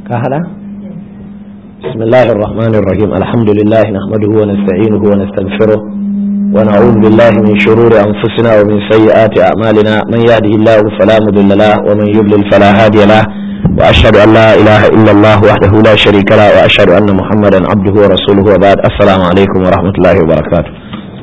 كهلا بسم الله الرحمن الرحيم الحمد لله نحمده ونستعينه ونستغفره ونعوذ بالله من شرور أنفسنا ومن سيئات أعمالنا من يهده الله فلا مضل له ومن يضلل فلا هادي له وأشهد أن لا إله إلا الله وحده لا شريك له وأشهد أن محمدا عبده ورسوله وبعد السلام عليكم ورحمة الله وبركاته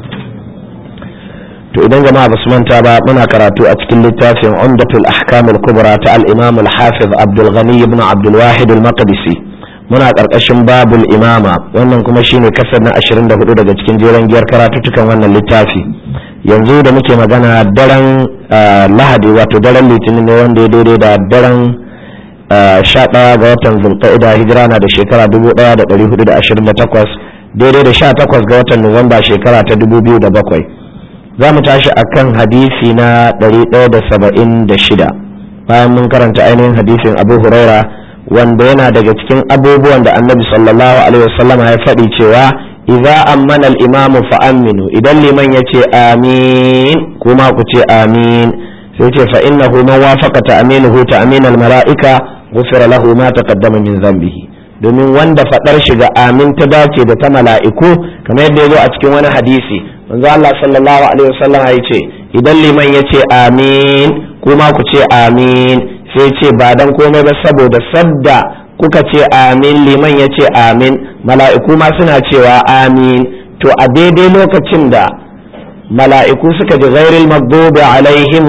to idan jama'a basu manta ba muna karatu a cikin littafin umdatul ahkamul kubra ta al-imam al-hafiz abdul ghani ibn abdul wahid al-maqdisi muna karkashin babul imama wannan kuma shine kasar na 24 daga cikin jeren giyar karatutukan wannan littafi yanzu da muke magana daren lahadi wato daren litinin ne wanda ya daidai da daren 11 ga watan zulqa'ida hijira na da shekara 1428 daidai da 18 ga watan nuwamba shekara ta 2007 za mu tashi a kan hadisi na 176 bayan mun karanta ainihin hadisin abu huraira wanda yana daga cikin abubuwan da annabi sallallahu alaihi wasallama ya faɗi cewa idza ammana al-imamu fa aminu idan liman ya ce amin kuma ku ce amin sai ce fa innahu man wafaqa ta'minuhu ta'min al-mala'ika ghufira lahu ma taqaddama min dhanbihi domin wanda faɗar shiga amin ta dace da ta mala'iku kamar yadda ya zo a cikin wani hadisi manzo Allah sallallahu alaihi wasallam ya ce idan liman ya ce amin kuma ku ce amin sai ce ba dan komai ba saboda sadda kuka ce amin liman ya ce amin mala'iku ma suna cewa amin to a daidai lokacin da mala'iku suka ji ghairil maghdubi alaihim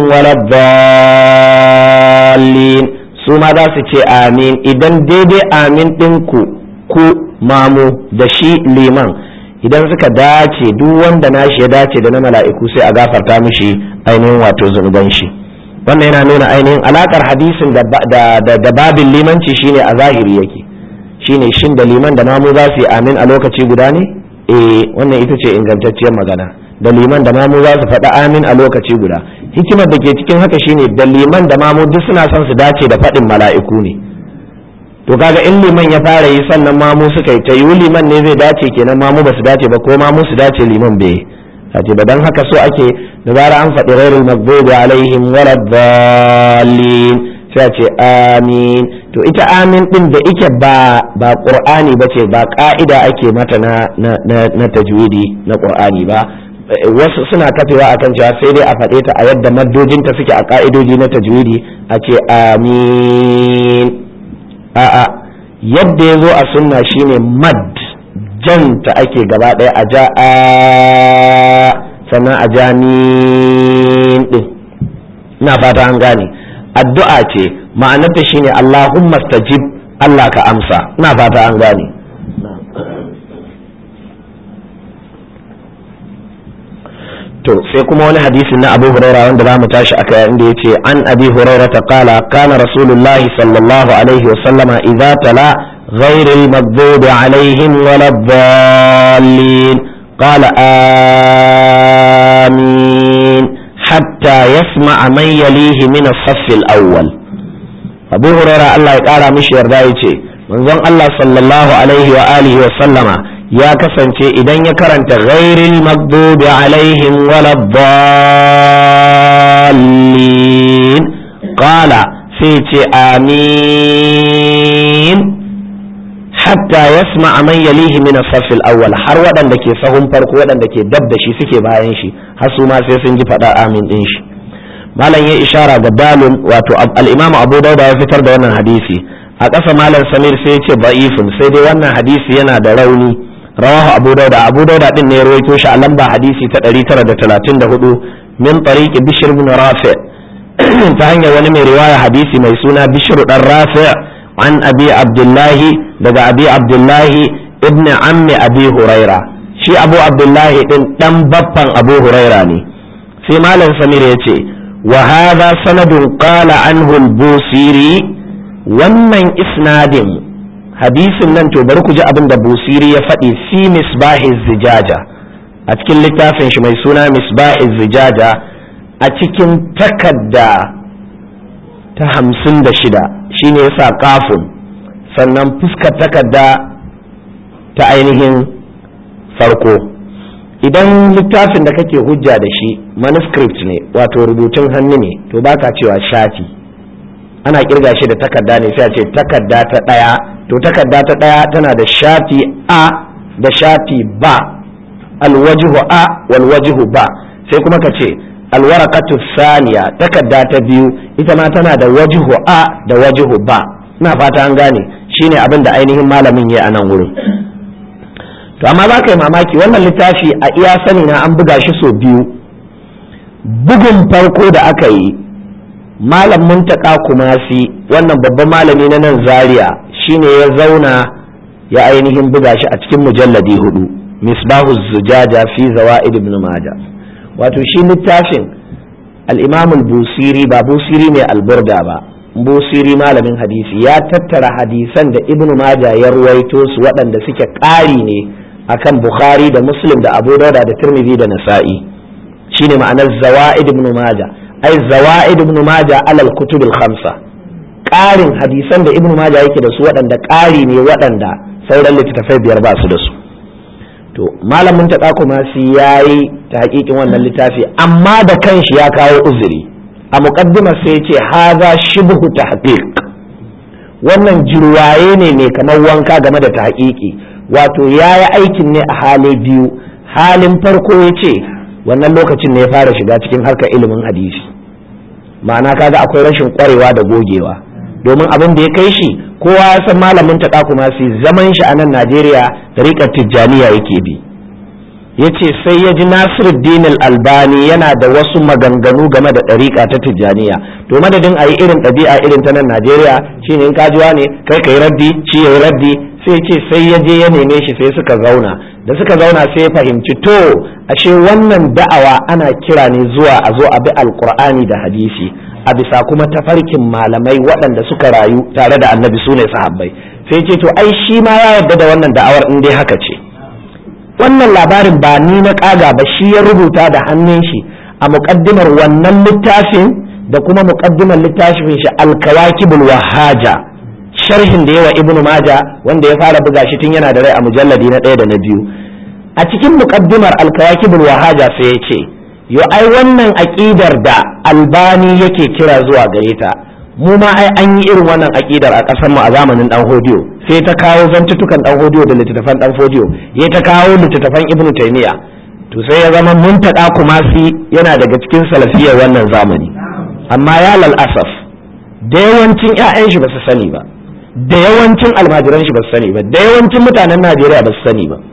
waladdallin su ma za su ce amin idan daidai amin ɗinku ku mamu da shi liman idan suka dace duk wanda nashi ya dace da na mala'iku sai a gafarta mishi ainihin wato zunuban shi wannan yana nuna ainihin alakar hadisin da babin limanci shine a zahiri yake shine shin da liman da mamu za su yi amin a lokaci guda ne eh wannan ita ce ingantacciyar magana da liman da mamu za su faɗi amin a lokaci guda hikimar da ke cikin haka shine da liman da mamu duk suna son su dace da faɗin mala'iku ne to kaga in liman ya fara yi sannan mamu suka yi ta yi liman ne zai dace kenan mamu ba su dace ba ko mamu su dace liman bai dace ba dan haka so ake da zara an faɗi ghairul maghdubi alaihim waladdallin sai ce amin to ita amin din da ike ba ba qur'ani bace ba ka'ida ake mata na na na tajwidi na qur'ani ba wasu suna kafewa akan cewa sai dai a faɗe ta a yadda maddojinta suke a ka'idoji na tajwidi a ce amin a'a yadda ya zo a sunna shine mad janta ake gaba ɗaya a ja a sannan a ja din ina fata an gane addu'a ce ma'anarta shine Allahumma stajib Allah ka amsa ina fata an gane to sai kuma wani hadisi na Abu Hurairah wanda zamu tashi aka inda yace an Abi Hurairah ta kala kana Rasulullahi sallallahu alaihi wa sallama idza tala غير المغضوب عليهم ولا الضالين قال آمين حتى يسمع من يليه من الصف الأول أبو هريرة الله يقال مش يردائي منظم الله صلى الله عليه وآله وسلم ya kasance idan ya karanta ghairil maghdubi alaihim waladdallin qala sai ce amin hatta yasma man yalihi min as-saff al-awwal har waɗanda ke sahun farko waɗanda ke dab da shi suke bayan shi har su ma sai sun ji faɗa amin din shi malam ya ishara ga dalil wato al-imam abu dauda ya fitar da wannan hadisi a ƙasa malam samir sai ya ce da'ifun sai dai wannan hadisi yana da rauni rawahu abu dauda abu dauda din ne ya rawaito shi a lamba hadisi ta 934 min tariqi bishr ibn rafi ta hanyar wani mai riwaya hadisi mai suna bishr dan rafi an abi abdullahi daga abi abdullahi ibn ammi abi huraira shi abu abdullahi din dan baffan abu huraira ne sai malam samir ya ce wa hadha sanadun qala anhu al-busiri wannan isnadin hadisin nan to bari ku ji abin da busiri ya faɗi fi misbahiz zijaja a cikin littafin shi mai suna misbahiz zijaja a cikin takadda ta hamsin da shida shine yasa kafin sannan fuskar takadda ta ainihin farko idan littafin da kake hujja da shi manuscript ne wato rubutun hannu ne to baka cewa shafi ana kirga shi da takarda ne sai a ce takarda ta ɗaya to takarda ta ɗaya tana da shafi a da shafi ba alwajihu a walwajihu ba sai kuma ka ce alwarakatu saniya takarda ta biyu ita ma tana da wajihu a da wajihu ba ina fata an gane shine abin da ainihin malamin ya a nan wurin to amma za ka yi mamaki wannan littafi a iya sani na an buga shi sau biyu bugun farko da aka yi malam muntaka kumasi wannan babban malami na nan zaria shine ya zauna ya ainihin buga shi a cikin mujalladi hudu misbahu zujaja fi zawa'id ibn majah wato shi littafin al-imam al-busiri ba busiri ne alburda ba busiri malamin hadisi ya tattara hadisan da ibn majah ya ruwaito su waɗanda suke ƙari ne akan bukhari da muslim da abu dauda da tirmidhi da nasa'i shine ma'anar zawa'id ibn majah ai zawa'id ibn majah alal kutub al-khamsa ƙarin hadisan da ibn majah yake da su waɗanda ƙari ne waɗanda sauran littattafai biyar ba su da su to malamin ta kuma shi yayi ta hakikin wannan littafi amma da kanshi ya kawo uzuri a muqaddimar sai ce haza shibhu tahqiq wannan jirwaye ne mai kamar wanka game da tahqiqi wato yayi aikin ne a hali biyu halin farko ya ce wannan lokacin ne ya fara shiga cikin harkar ilimin hadisi ma'ana kaga akwai rashin kwarewa da gogewa domin abin da ya kai shi kowa ya san malamin ta kuma su zaman shi a nan najeriya tariƙar tijjaniya yake bi ya ce sai ya ji nasiruddin albani yana da wasu maganganu game da ɗariƙa ta tijjaniya to madadin a yi irin ɗabi'a irin ta nan najeriya shine in kajuwa ne kai ka yi raddi shi ya yi raddi sai ce sai ya je ya neme shi sai suka zauna da suka zauna sai ya fahimci to ashe wannan da'awa ana kira ne zuwa a zo a bi alkur'ani da hadisi a bisa kuma tafarkin malamai waɗanda suka rayu tare da annabi su ne sahabbai sai ce to ai shi ma ya yarda da wannan da'awar in dai haka ce wannan labarin ba ni na ƙaga ba shi ya rubuta da hannun shi a muƙaddimar wannan littafin da kuma muƙaddimar littafin shi alkawakibul wahaja sharhin da yawa ibnu maja wanda ya fara buga shi tun yana da rai a mujalladi na ɗaya da na biyu a cikin muƙaddimar alkawakibul wahaja sai ya ce yo ai wannan aƙidar da albani yake kira zuwa gare ta mu ma ai an yi irin wannan aƙidar a ƙasar mu a zamanin dan hodiyo sai ta kawo zantutukan dan hodiyo da littattafan dan hodiyo ya ta kawo littattafan ibnu taymiya to sai ya zama muntaka kumasi yana daga cikin salafiyar wannan zamani amma ya lal asaf da yawancin 'ya'yan shi ba su sani ba da yawancin almajiran shi ba su sani ba da yawancin mutanen najeriya ba su sani ba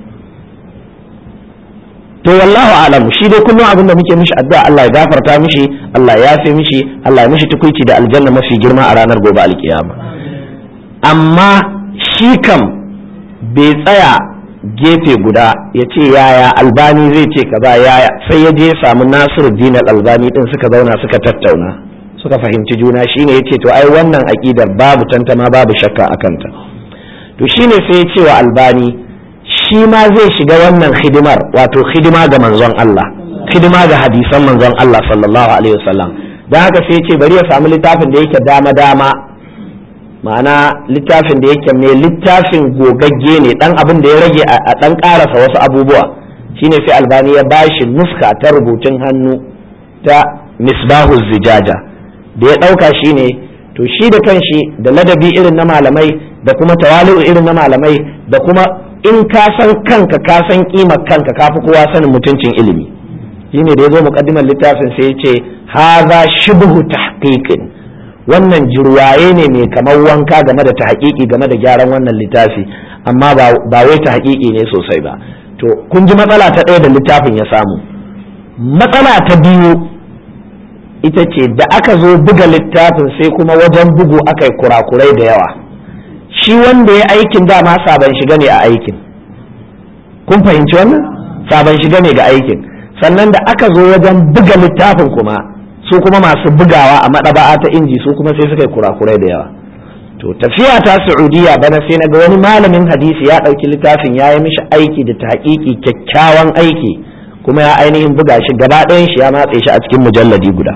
to wallahu alam shi dai kullum abin da muke mishi addu'a Allah ya gafarta mishi Allah ya yafe mishi Allah ya mishi tukuici da aljanna mafi girma a ranar gobe alkiyama amma shi kam bai tsaya gefe guda ya ce yaya albani zai ce kaza yaya sai ya je ya samu nasiru dinar albani din suka zauna suka tattauna suka fahimci juna shine ya ce to ai wannan aƙidar babu tantama babu shakka a kanta to shine sai ya ce wa albani shi ma zai shiga wannan hidimar wato hidima ga manzon Allah hidima ga hadisan manzon Allah sallallahu alaihi wasallam don haka sai ce bari ya samu littafin da yake dama dama ma'ana littafin da yake mai littafin gogagge ne dan abin da ya rage a dan karasa wasu abubuwa shine sai albani ya bashi nuska ta rubutun hannu ta misbahu zijaja da ya dauka shine to shi da kanshi da ladabi irin na malamai da kuma tawali'u irin na malamai da kuma in ka san kanka ka san kimar kanka ka fi kowa sanin mutuncin ilimi shine da ya zo muqaddimar littafin sai ya ce haza shibhu tahqiqin wannan jirwaye ne mai kamar wanka game da tahqiqi game da gyaran wannan littafi amma ba wai tahqiqi ne sosai ba to kun ji matsala ta ɗaya da littafin ya samu matsala ta biyu ita ce da aka zo buga littafin sai kuma wajen bugu aka yi kurakurai da yawa shi wanda ya aikin dama sabon shiga ne a aikin kun fahimci wannan sabon shiga ne ga aikin sannan da aka zo wajen buga littafin kuma su kuma masu bugawa a maɗaba'a ta inji su kuma sai suka yi kurakurai da yawa to tafiya ta saudiya bana sai naga wani malamin hadisi ya ɗauki littafin ya yi mishi aiki da taƙiƙi kyakkyawan aiki kuma ya ainihin buga shi gaba ɗayan shi ya matse shi a cikin mujalladi guda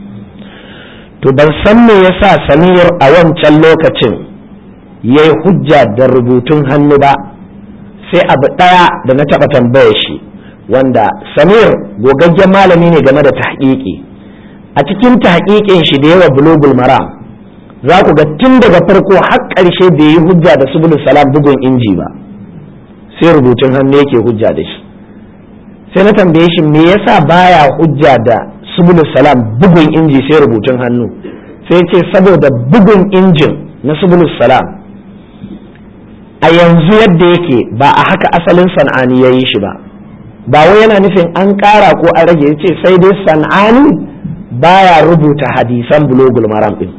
to ban san me yasa samir a wancan lokacin ya yi hujja da rubutun hannu ba sai abu ɗaya da na taɓa tambaya shi wanda samir gogaggen malami ne game da tahqiqi a cikin tahqiqin shi da yawa bulugul maram za ku ga tun daga farko har ƙarshe bai yi hujja da subul salam bugun inji ba sai rubutun hannu yake hujja da shi sai na tambaye shi me yasa baya hujja da subul salam bugun inji sai rubutun hannu sai ce saboda bugun injin na subul salam a yanzu yadda yake ba a haka asalin san'ani ya yi shi ba ba wai yana nufin an ƙara ko an rage ya ce sai dai san'ani baya rubuta hadisan bulogul maram din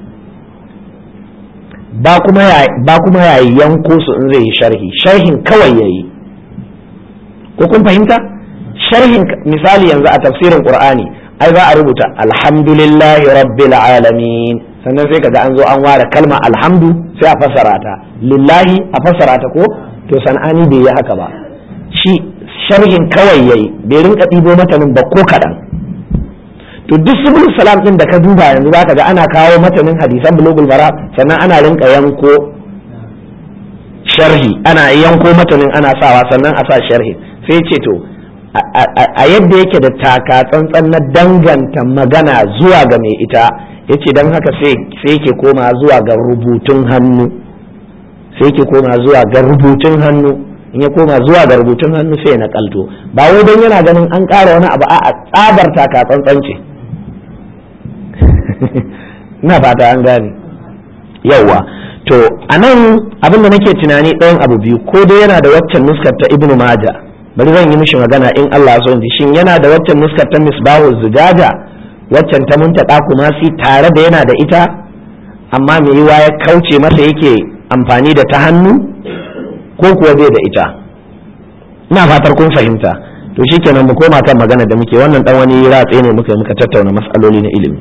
ba kuma ya yanko su in zai yi sharhi sharhin kawai ya yi ko kun fahimta sharhin misali yanzu a tafsirin qur'ani ai za a rubuta alhamdulillahi rabbil alamin sannan sai kaga an zo an ware kalma alhamdu sai a fassara ta lillahi a fassara ta ko to san'ani bai yi haka ba shi sharhin kawai yayi bai rinka ɗibo matanin ba ko kaɗan to duk subul salam din da ka duba yanzu zaka ga ana kawo matanin hadisan bulugul mara sannan ana rinka yanko sharhi ana yanko matanin ana sawa sannan a sa sharhi sai ce to a yadda yake da taka tsantsan na danganta magana zuwa ga mai ita yace don haka sai yake koma zuwa ga rubutun hannu sai yake koma zuwa ga rubutun hannu in ya koma zuwa ga rubutun hannu sai na kalto ba wai don yana ganin an ƙara wani abu a tsabar taka tsantsan ce ina fata an gane yauwa to a nan abin da nake tunani ɗayan abu biyu ko dai yana da waccan nuskar ta ibnu maja bari zan yi mishi magana in Allah so ji shin yana da waccan nuskar ta misbahu zujaja waccan ta muntaka kuma si tare da yana da ita amma mai yiwa ya kauce masa yake amfani da ta hannu ko kuwa bai da ita ina fatar kun fahimta to shikenan mu koma kan magana da muke wannan dan wani ratse ne muka muka tattauna mas'aloli na ilimi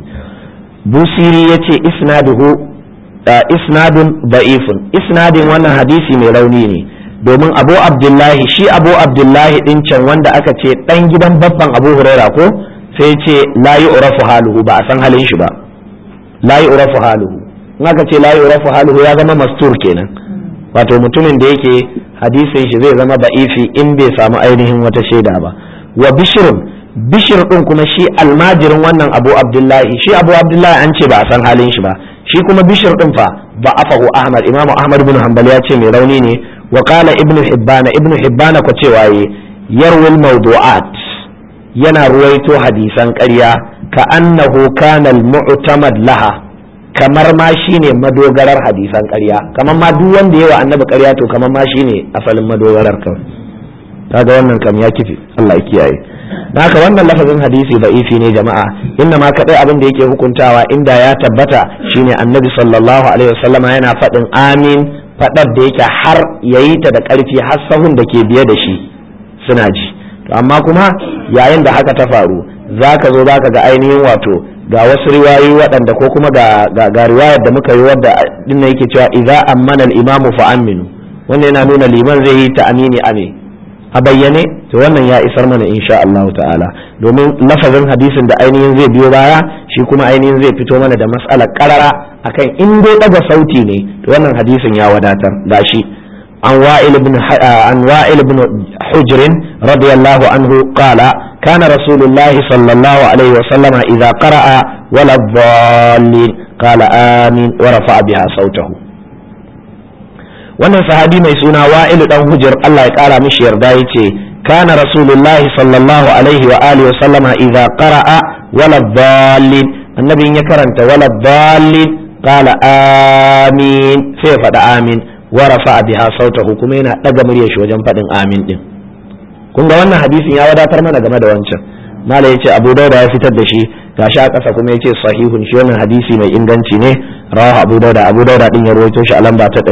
busiri yace isnaduhu isnadun da'ifun isnadin wannan hadisi mai rauni ne domin abu abdullahi shi abu abdullahi din can wanda aka ce dan gidan babban abu huraira ko sai ce la yu'rafu haluhu ba a san halin shi ba la yu'rafu haluhu in aka ce la yu'rafu haluhu ya zama mastur kenan wato mutumin da yake hadisin shi zai zama ba'ifi in bai samu ainihin wata shaida ba wa bishrun bishir din kuma shi almajirin wannan abu abdullahi shi abu abdullahi an ce ba a san halin shi ba shi kuma bishir din fa ba afahu ahmad imamu ahmad bin hanbal ya ce mai rauni ne wa qala ibnu hibbana ibnu hibbana ko cewa yi yarwil mawdu'at yana ruwaito hadisan ƙarya ka annahu kana al-mu'tamad laha kamar ma shine madogarar hadisan ƙarya kamar ma duk wanda yawa annabi ƙarya to kamar ma shine asalin madogarar kan kaga wannan kam ya kifi Allah ya kiyaye haka wannan lafazin hadisi da'ifi ne jama'a inna ma kadai abin da yake hukuntawa inda ya tabbata shine annabi sallallahu alaihi wasallama yana faɗin amin faɗar da yake har yayi ta da ƙarfi har sahun da ke biye da shi suna ji to amma kuma yayin da haka ta faru zaka zo zaka ga ainihin wato ga wasu riwayoyi waɗanda ko kuma ga ga riwayar da muka yi wadda dinnan yake cewa idza ammana al-imamu fa aminu wannan yana nuna liman zai yi ta amini ame a bayyane to wannan ya isar mana insha Allah ta'ala domin lafazin hadisin da ainihin zai biyo baya shi kuma ainihin zai fito mana da mas'alar karara akan in dai daga sauti ne to wannan hadisin ya wadatar gashi an wa'il ibn an wa'il ibn hujr radiyallahu anhu qala كان رسول الله صلى الله عليه وسلم إذا قرأ ولا الضالين قال آمين ورفع بها صوته wannan sahabi mai suna wa'ilu dan hujjar Allah ya kara mishi yarda yace kana rasulullahi sallallahu alaihi wa alihi wa sallama idza qara'a wala dhallin annabi ya karanta wala dhallin qala amin sai faɗa amin wa rafa'a biha sautahu kuma yana daga muryar shi wajen faɗin amin din kun ga wannan hadisin ya wadatar mana game da wancan mala yace abu dauda ya fitar da shi gashi a ƙasa kuma yace sahihun shi wannan hadisi mai inganci ne rawahu abu dauda abu dauda din ya rawaito shi a lamba ta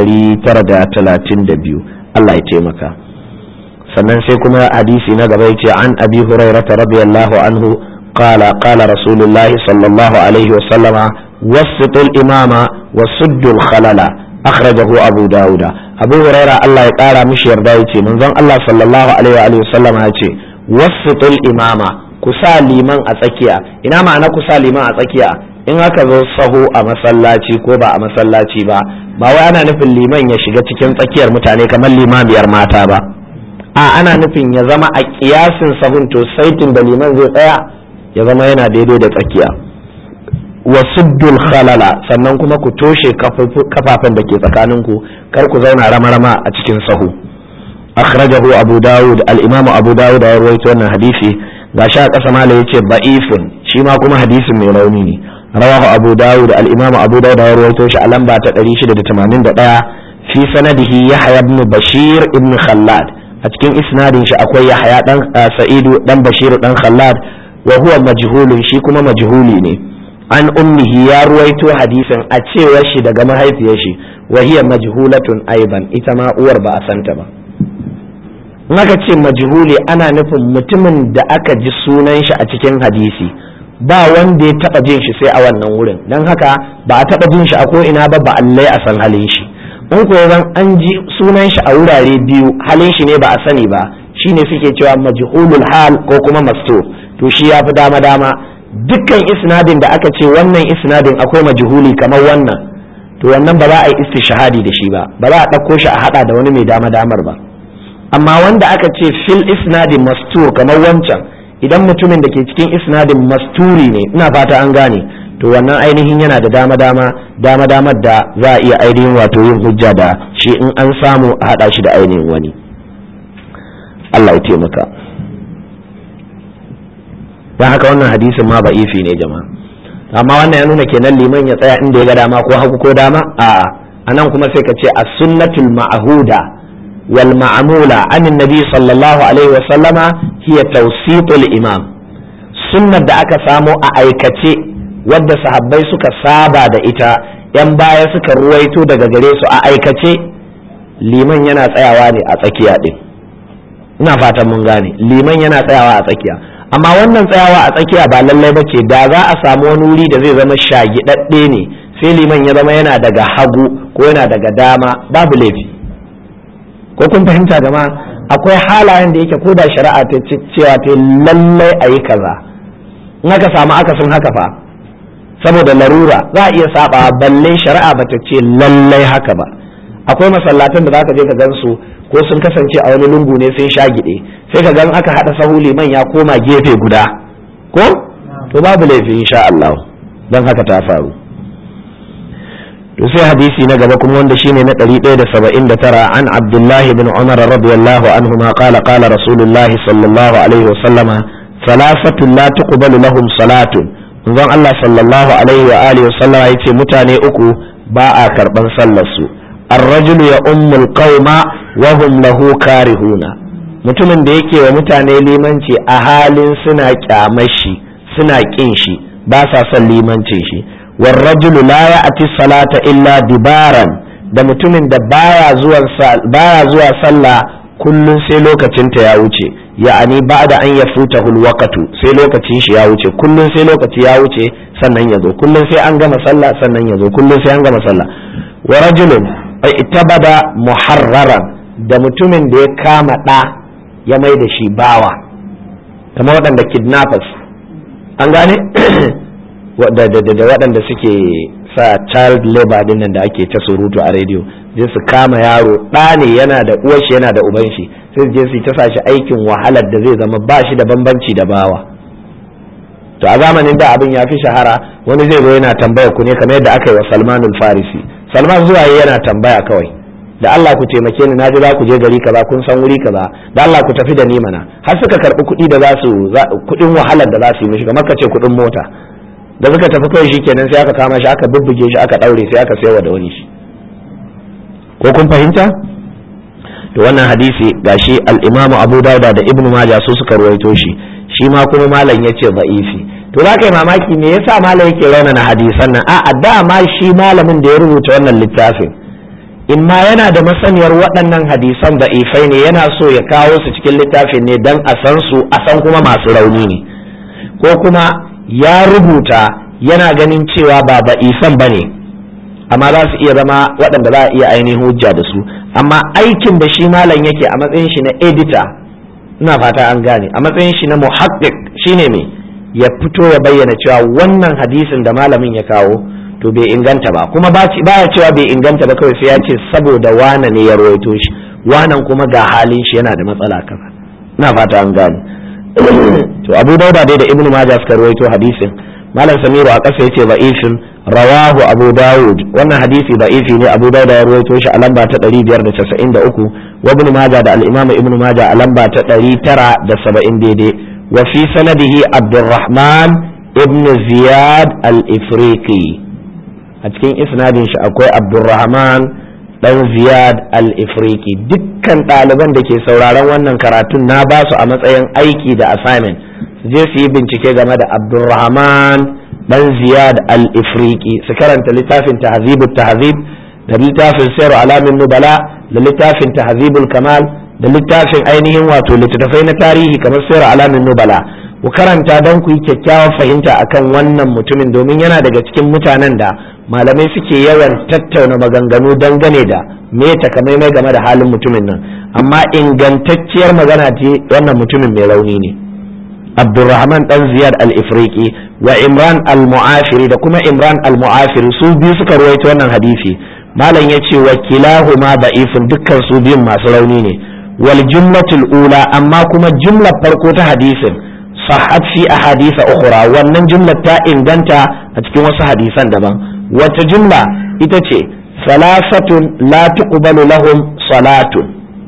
932 Allah ya taimaka sannan sai kuma hadisi na gaba yace an abi hurairah radiyallahu anhu qala qala rasulullahi sallallahu alaihi wa sallama wasitul imama wasuddul khalala akhrajahu abu dauda abu huraira Allah ya kara mishi yarda yace manzon Allah sallallahu alaihi wa sallam ya ce wasitul imama ku sa liman a tsakiya ina ma'ana ku sa liman a tsakiya in aka zo sahu a masallaci ko ba a masallaci ba ba wai ana nufin liman ya shiga cikin tsakiyar mutane kamar limamiyar mata ba a ana nufin ya zama a kiyasin sahun to saitin da liman zai tsaya ya zama yana daidai da tsakiya wa suddul khalala sannan kuma ku toshe kafafen da ke tsakaninku kar ku zauna rama-rama a cikin sahu akhrajahu abu dawud al-imam abu dawud ya rawaito wannan hadisi gashi a ƙasa mala yace da'ifun shi ma kuma hadisin mai rauni ne rawahu abu dawud al-imam abu dawud ya rawaito shi a lamba ta 681 fi sanadihi yahya ibn bashir ibn khallad a cikin isnadin shi akwai yahya dan sa'idu dan bashir dan khallad wa huwa majhulun shi kuma majhuli ne an ummihi ya ruwaito hadisin a cewar shi daga mahaifiyar shi wa hiya majhulatun aiban ita ma uwar ba a santa ba in aka ce majhuli ana nufin mutumin da aka ji sunan shi a cikin hadisi ba wanda ya taba jin shi sai a wannan wurin dan haka ba a taba jin shi a ko ina ba ba allai a san halin shi in ko zan an ji sunan shi a wurare biyu halin shi ne ba a sani ba shine suke cewa majhulul hal ko kuma mastur to shi ya fi dama dama dukkan isnadin da aka ce wannan isnadin akwai majhuli kamar wannan to wannan ba za a yi istishhadi da shi ba ba za a ɗauko shi a hada da wani mai dama damar ba amma wanda aka ce fil isnadin mastur kamar wancan idan mutumin da ke cikin isnadin masturi ne ina fata an gane to wannan ainihin yana da dama dama dama damar da za a iya ainihin wato yin hujja da shi in an samu a hada shi da ainihin wani Allah ya taimaka don haka wannan hadisin ma ba'ifi ne jama'a amma wannan ya nuna kenan liman ya tsaya inda ya ga dama ko hagu ko dama a'a anan kuma sai ka ce as-sunnatul ma'huda wal ma'mula an nabi sallallahu alaihi wa sallama hiya tawsitul imam sunnar da aka samo a aikace wadda sahabbai suka saba da ita yan baya suka ruwaito daga gare su a aikace liman yana tsayawa ne a tsakiya din ina fatan mun gane liman yana tsayawa a tsakiya amma wannan tsayawa a tsakiya ba lallai ba ce da za a samu wani wuri da zai zama shagidadde ne sai liman ya zama yana daga hagu ko yana daga dama babu laifi ko kun fahimta jama'a akwai halayen da yake ko da shari'a ta cewa ta lallai a yi kaza in aka samu akasin haka fa saboda larura za a iya saba balle shari'a ba ta ce lallai haka ba akwai masallatan da za ka je ka gansu ko sun kasance a wani lungu ne sun sha gide sai ka gan aka haɗa sahu liman ya koma gefe guda ko to babu laifi insha Allah don haka ta faru to sai hadisi na gaba kuma wanda shine na 179 an Abdullah ibn Umar radiyallahu anhu ma qala qala Rasulullah sallallahu alaihi wa sallama salasatu la tuqbalu lahum salatun manzon Allah sallallahu alaihi wa alihi wa sallama yace mutane uku ba a karban sallar su الرجل يؤم القوم وهم له كارهون mutumin da yake wa mutane limanci a halin suna kyamashi suna kin shi ba sa son limancin shi warrajulu la ya'ti salata illa dibaran da mutumin da baya zuwa baya zuwa sallah kullun sai lokacin ta ya wuce ya'ani ba'da an yafuta waqtu sai lokacin shi ya wuce kullun sai lokaci ya wuce sannan ya zo kullun sai an gama sallah sannan ya zo kullun sai an gama sallah wa rajulun itabada muharraran da mutumin da ya kama ɗa ya mai da shi bawa kamar waɗanda kidnappers an gane da waɗanda suke sa child labor din nan da ake ta surutu a rediyo je su kama yaro ɗa ne yana da uwarshi yana da uban shi sai je su ta sa shi aikin wahalar da zai zama ba shi da bambanci da bawa to a zamanin da abin ya fi shahara wani zai zo yana tambaya ku ne kamar yadda aka yi wa salmanul farisi salman zuwa yana tambaya kawai da Allah ku taimake ni naji za ku je gari kaza kun san wuri kaza da Allah ku tafi da ni mana har suka karbi kuɗi da za su kuɗin wahalar da za su yi mishi kamar ka ce kuɗin mota da suka tafi kawai shikenan sai aka kama shi aka bubbuge shi aka daure sai aka sayawa da wani shi ko kun fahimta to wannan hadisi gashi al-Imam Abu Dawud da Ibn Majah su suka ruwaito shi shi ma kuma malam yace da'ifi to za ka yi mamaki me yasa malam yake raunana hadisan nan a dama shi malamin da ya rubuta wannan littafin in ma yana da masaniyar waɗannan hadisan da ifai ne yana so ya kawo su cikin littafin ne don a san su a san kuma masu rauni ne ko kuma ya rubuta yana ganin cewa ba ba isan ba ne amma za su iya zama waɗanda za a iya ainihin hujja da su amma aikin da shi malam yake a matsayin shi na editor ina fata an gane a matsayin shi na muhaqqiq shine me ya fito ya bayyana cewa wannan hadisin da malamin ya kawo to bai inganta ba kuma baya cewa bai inganta ba kawai sai ya ce saboda wane ne ya rawaito shi wanan kuma ga halin shi yana da matsala kaza ina fata an gane to abu dauda dai da ibnu majah suka rawaito hadisin malam samiru a ƙasa yace da'ifin rawahu abu dawud wannan hadisi da'ifi ne abu dawud ya rawaito shi a lamba ta 593 wa ibn majah da al-imam ibn majah a lamba ta 970 daidai wa fi sanadihi abdurrahman ibn ziyad al-ifriqi a cikin isnadin shi akwai abdurrahman dan ziyad al-ifriqi dukkan ɗaliban da ke sauraron wannan karatun na ba su a matsayin aiki da assignment su je su yi bincike game da abdurrahman dan ziyad al-ifriqi su karanta littafin tahzibut tahzib da littafin sayar alamin nubala da littafin tahzibul kamal da littafin ainihin wato littattafai na tarihi kamar sayar alamin nubala ku karanta don ku yi kyakkyawar fahimta akan wannan mutumin domin yana daga cikin mutanen da malamai suke yawan tattauna maganganu dangane da me takamaimai game da halin mutumin nan amma ingantacciyar magana ce wannan mutumin mai rauni ne abdurrahman dan ziyad al-ifriqi wa imran al-mu'afiri da kuma imran al-mu'afiri su biyu suka ruwaito wannan hadisi malam ya ce wa kilahuma da'ifun dukkan su biyun masu rauni ne wal jumlatul ula amma kuma jumlar farko ta hadisin sahhat fi ahadisa ukhra wannan jumlar ta inganta a cikin wasu hadisan daban wata jumla ita ce salasatun la tuqbalu lahum salatun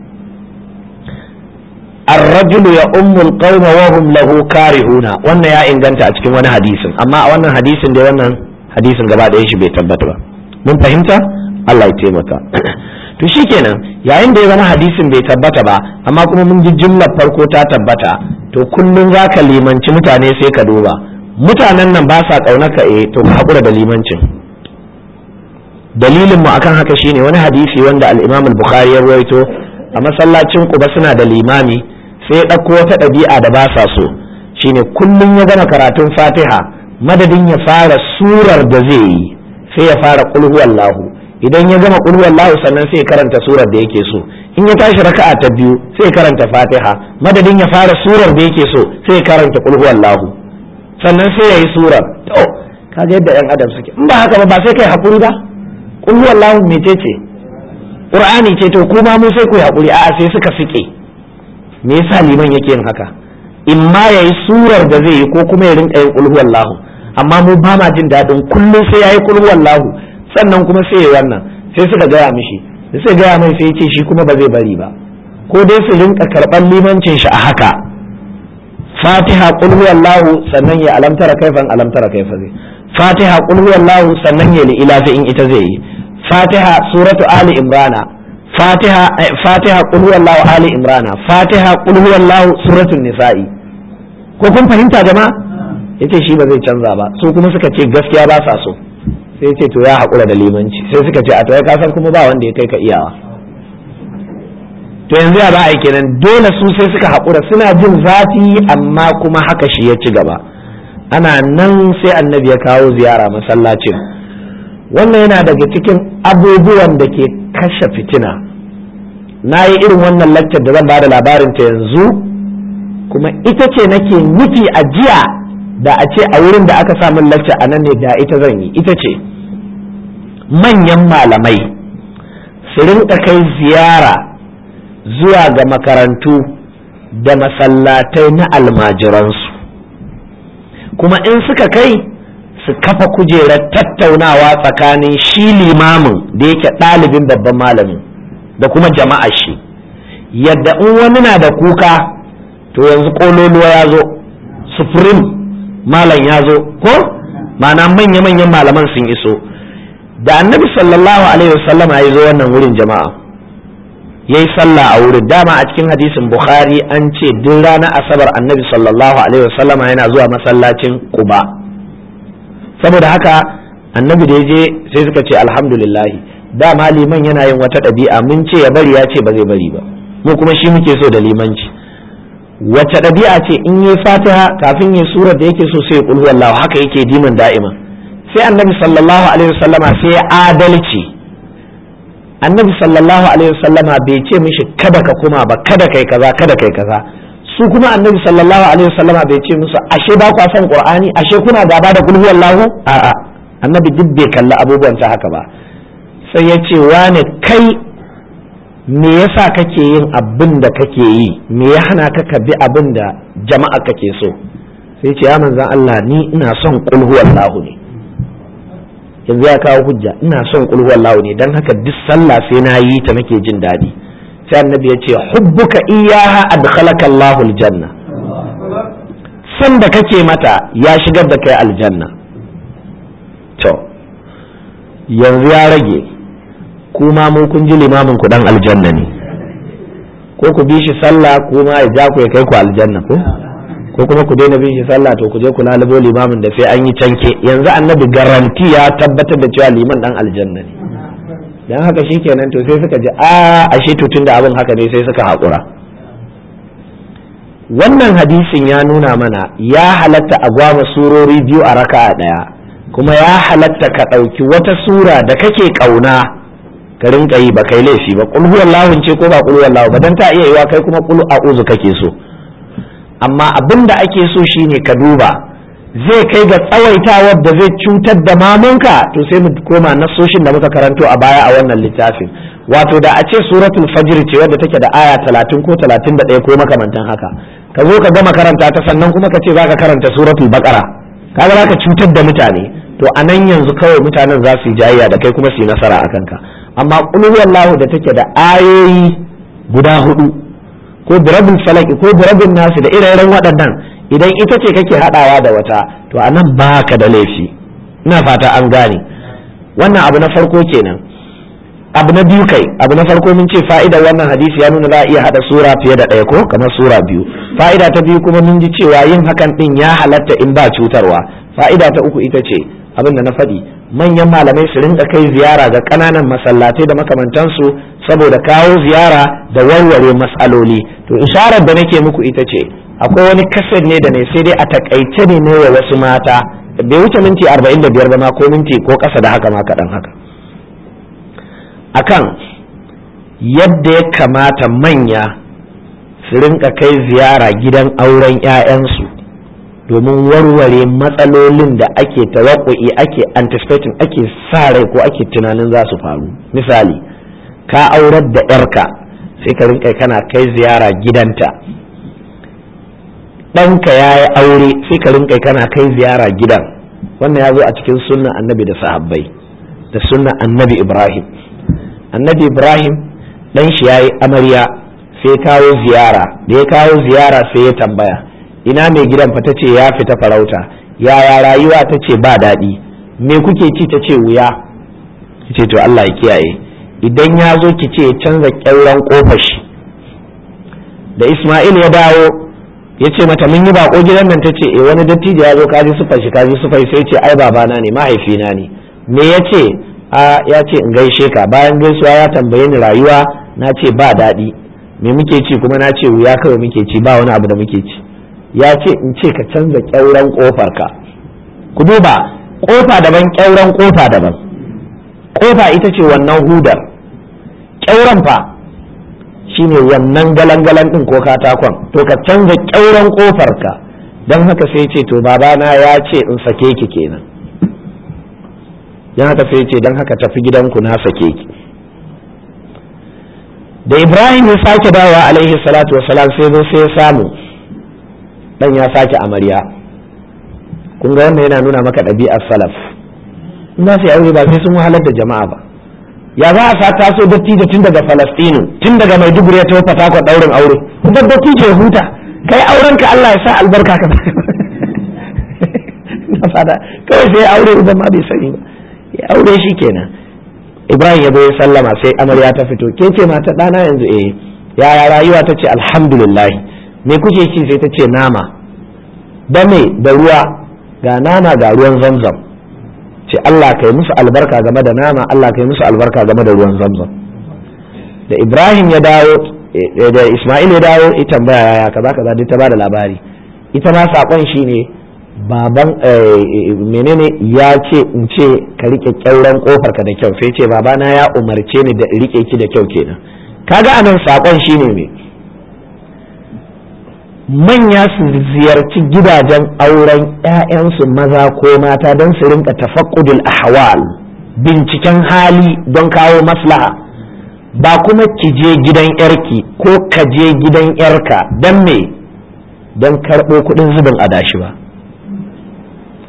الرجل يؤم القوم وهم له كارهون wannan ya inganta a cikin wani hadisin amma a wannan hadisin da wannan hadisin gaba da shi bai tabbata ba mun fahimta Allah ya taimaka to shikenan yayin da ya zama hadisin bai tabbata ba amma kuma mun ji jumlar farko ta tabbata to kullum zaka limanci mutane sai ka duba mutanen nan ba sa kaunaka eh to ka hakura da limancin dalilin mu akan haka shine wani hadisi wanda al-Imam al-Bukhari ya rawaito a masallacin Quba suna da limami sai ya ɗauko wata ɗabi'a da ba sa so shine kullum ya gama karatun Fatiha madadin ya fara surar da zai yi sai ya fara qul huwallahu idan ya gama qul huwallahu sannan sai ya karanta surar da yake so in ya tashi raka'a ta biyu sai ya karanta Fatiha madadin ya fara surar da yake so sai ya karanta qul huwallahu sannan sai ya yi surar to kaga yadda yan adam suke in ba haka ba ba sai kai hakuri ba qul huwallahu mecece qur'ani ce to kuma mu sai ku hakuri a'a sai suka fike me yasa liman yake yin haka in ma yayi surar da zai yi ko kuma ya rinka yin qul huwallahu amma mu ba ma jin dadin kullum sai yayi qul huwallahu sannan kuma sai yayi wannan sai suka gaya mishi da sai gaya mai sai ce shi kuma ba zai bari ba ko dai su rinka karban limancin shi a haka fatiha qul huwallahu sannan ya alamtara kaifan alamtara kaifa zai fatiha qul huwallahu sannan ya li ila in ita zai yi fatiha suratu ali imrana fatiha fatiha qul huwallahu ali imrana fatiha qul huwallahu suratul nisa'i ko kun fahimta jama'a yace shi ba zai canza ba su kuma suka ce gaskiya ba sa so sai yace to ya hakura da limanci sai suka ce a to ka san kuma ba wanda ya kai ka iyawa to yanzu ya ba a kenan dole su sai suka hakura suna jin zafi amma kuma haka shi ya ci gaba ana nan sai annabi ya kawo ziyara masallacin wannan yana daga cikin abubuwan da ke kashe fitina na yi irin wannan laccar da zan ba da labarinta yanzu kuma ita ce nake nufi a jiya da a ce a wurin da aka samun lacca a nan ne da ita zan yi ita ce manyan malamai su rinka kai ziyara zuwa ga makarantu da masallatai na almajiransu kuma in suka kai su kafa kujerar tattaunawa tsakanin shi limamin da yake ɗalibin babban malamin da kuma jama'a shi yadda in wani na da kuka to yanzu ƙololuwa ya zo sufurin malam ya zo ko mana manya-manyan malaman sun iso da annabi sallallahu alaihi wasallam ya zo wannan wurin jama'a ya yi sallah a wurin dama a cikin hadisin bukhari an ce duk ranar asabar annabi sallallahu alaihi wasallam yana zuwa masallacin quba saboda haka annabi da ya je sai suka ce alhamdulillahi dama liman yana yin wata ɗabi'a mun ce ya bari ya ce ba zai bari ba mu kuma shi muke so da limanci wace ɗabi'a ce in yi fatiha kafin yi surar da yake so sai ya kulhu wallahu haka yake diman da'ima sai annabi sallallahu alaihi wasallama sai ya adalci annabi sallallahu alaihi wasallama bai ce mishi kada ka kuma ba kada kai kaza kada kai kaza su kuma annabi sallallahu alaihi wasallama bai ce musu ashe ba kwa son qur'ani ashe kuna gaba da kulhu wallahu a'a annabi duk bai kalli abubuwan ta haka ba sai ya ce wane kai me yasa kake yin abin da kake yi me ya hana ka ka bi abin da jama'a kake so sai ce ya manzan Allah ni ina son qul huwallahu ne yanzu ya kawo hujja ina son qul huwallahu ne dan haka duk sallah sai na yi ta nake jin daɗi sai annabi ya ce hubbuka iyaha adkhalaka Allahul janna san da kake mata ya shigar da kai aljanna to yanzu ya rage kuma mun kun ji limamin ku dan aljanna ne ko ku bi shi sallah kuma ya ja ku ya kai ku aljanna ko ko kuma ku daina bin shi sallah to ku je ku lalubo limamin da sai an yi canke yanzu annabi garanti ya tabbatar da cewa liman dan aljanna ne dan haka shikenan to sai suka ji a ashe to tunda abin haka ne sai suka haƙura wannan hadisin ya nuna mana ya halatta a gwama surori biyu a raka'a ɗaya kuma ya halatta ka ɗauki wata sura da kake ƙauna ka rinka yi ba kai laifi ba qul huwallahu ce ko ba qul huwallahu ba dan ta iya yiwa kai kuma qul a'udhu kake so amma abin da ake so shine ka duba zai kai ga tsawaitawar da zai cutar da mamunka to sai mu koma nasoshin da muka karanto a baya a wannan littafin wato da a ce suratul fajr ce wadda take da aya 30 ko 31 ko makamantan haka ka zo ka gama karanta ta sannan kuma ka ce zaka karanta suratul baqara kaga zaka cutar da mutane to a nan yanzu kawai mutanen za su yi jayayya da kai kuma su yi nasara a kanka amma qul huwallahu da take da ayoyi guda hudu ko birabin falaki ko birabin nasu da ire-iren waɗannan idan ita ce kake haɗawa da wata to a nan baka da laifi ina fata an gane wannan abu na farko kenan abu na biyu kai abu na farko mun ce fa'idar wannan hadisi ya nuna za a iya haɗa sura fiye da ɗaya ko kamar sura biyu fa'ida ta biyu kuma mun ji cewa yin hakan ɗin ya halatta in ba cutarwa fa'ida ta uku ita ce abin da na faɗi manyan malamai su rinka kai ziyara ga ƙananan masallatai da makamantansu saboda kawo ziyara da warware matsaloli to isharar da nake muku ita ce akwai wani kasar ne da ne sai dai a takaice ne ne wa wasu mata bai wuce minti 45 ba ma ko minti ko ƙasa da haka ma kaɗan haka akan yadda ya kamata manya su rinka kai ziyara gidan auren 'ya'yansu domin warware matsalolin da ake tawakku'i ake anticipating ake sa rai ko ake tunanin za su faru misali ka aurar da 'yarka sai ka rinka kana kai ziyara gidanta ɗanka ya yi aure sai ka rinka kana kai ziyara gidan wannan ya zo a cikin sunna annabi da sahabbai da sunna annabi ibrahim annabi ibrahim ɗan shi ya yi amarya sai kawo ziyara da ya kawo ziyara sai ya tambaya ina mai gidan fa ta ce ya fita farauta yaya rayuwa ta ce ba daɗi me kuke ci ta ce wuya ce to Allah ya kiyaye idan ya zo ki ce canza ƙyauren ƙofar shi da Ismail ya dawo ya ce mata mun yi bako gidan nan ta ce eh wani dattijo ya zo kaji sufar shi kaji sufar sai ce ai babana ne mahaifina ne me ya ce a ya ce in gaishe ka bayan gaisuwa ya tambaye ni rayuwa na ce ba daɗi me muke ci kuma na ce wuya kawai muke ci ba wani abu da muke ci ya ce in ce ka canza ƙyauren ƙofar ka ku duba ƙofa daban ƙyauren ƙofa daban ƙofa ita ce wannan hudar ƙyauren fa shine wannan galan-galan ɗin ko katakon to ka canza ƙyauren ƙofar ka don haka sai ce to babana ya ce in sake ki kenan don haka sai ce don haka tafi gidanku na sake ki da ibrahim ya sake dawowa alaihi salatu wasalam sai zo sai ya samu dan ya sake amarya kun ga wannan yana nuna maka ɗabi'ar salaf in za su yi aure ba sai sun wahalar da jama'a ba ya za a sa taso dattijo tun daga falastinu tun daga maiduguri ya tafi fatako ɗaurin aure kuma dattijo ya huta kai auren ka Allah ya sa albarka ka na fada kawai sai aure uban ma bai sani ba ya aure shi kenan ibrahim ya zo ya sallama sai amarya ta fito ke ce mata ɗana yanzu eh yaya rayuwa ta ce alhamdulillah me kuke ci sai ta ce nama da me da ruwa ga nama ga ruwan zamzam ce Allah kai musu albarka game da nama Allah kai musu albarka game da ruwan zamzam da Ibrahim ya dawo da Ismail ya dawo ya tambaya yaya kaza kaza duk ta bada labari ita ma sakon shine baban menene ya ce in ce ka rike kyauran kofar ka da kyau sai ce babana ya umarce ni da rike ki da kyau kenan kaga anan sakon shine me manya su ziyarci gidajen auren 'ya'yansu maza ko mata don su rinka tafakkudul ahwal binciken hali don kawo maslaha ba kuma ki je gidan yarki ko ka je gidan yarka don me don karɓo kuɗin zubin adashi ba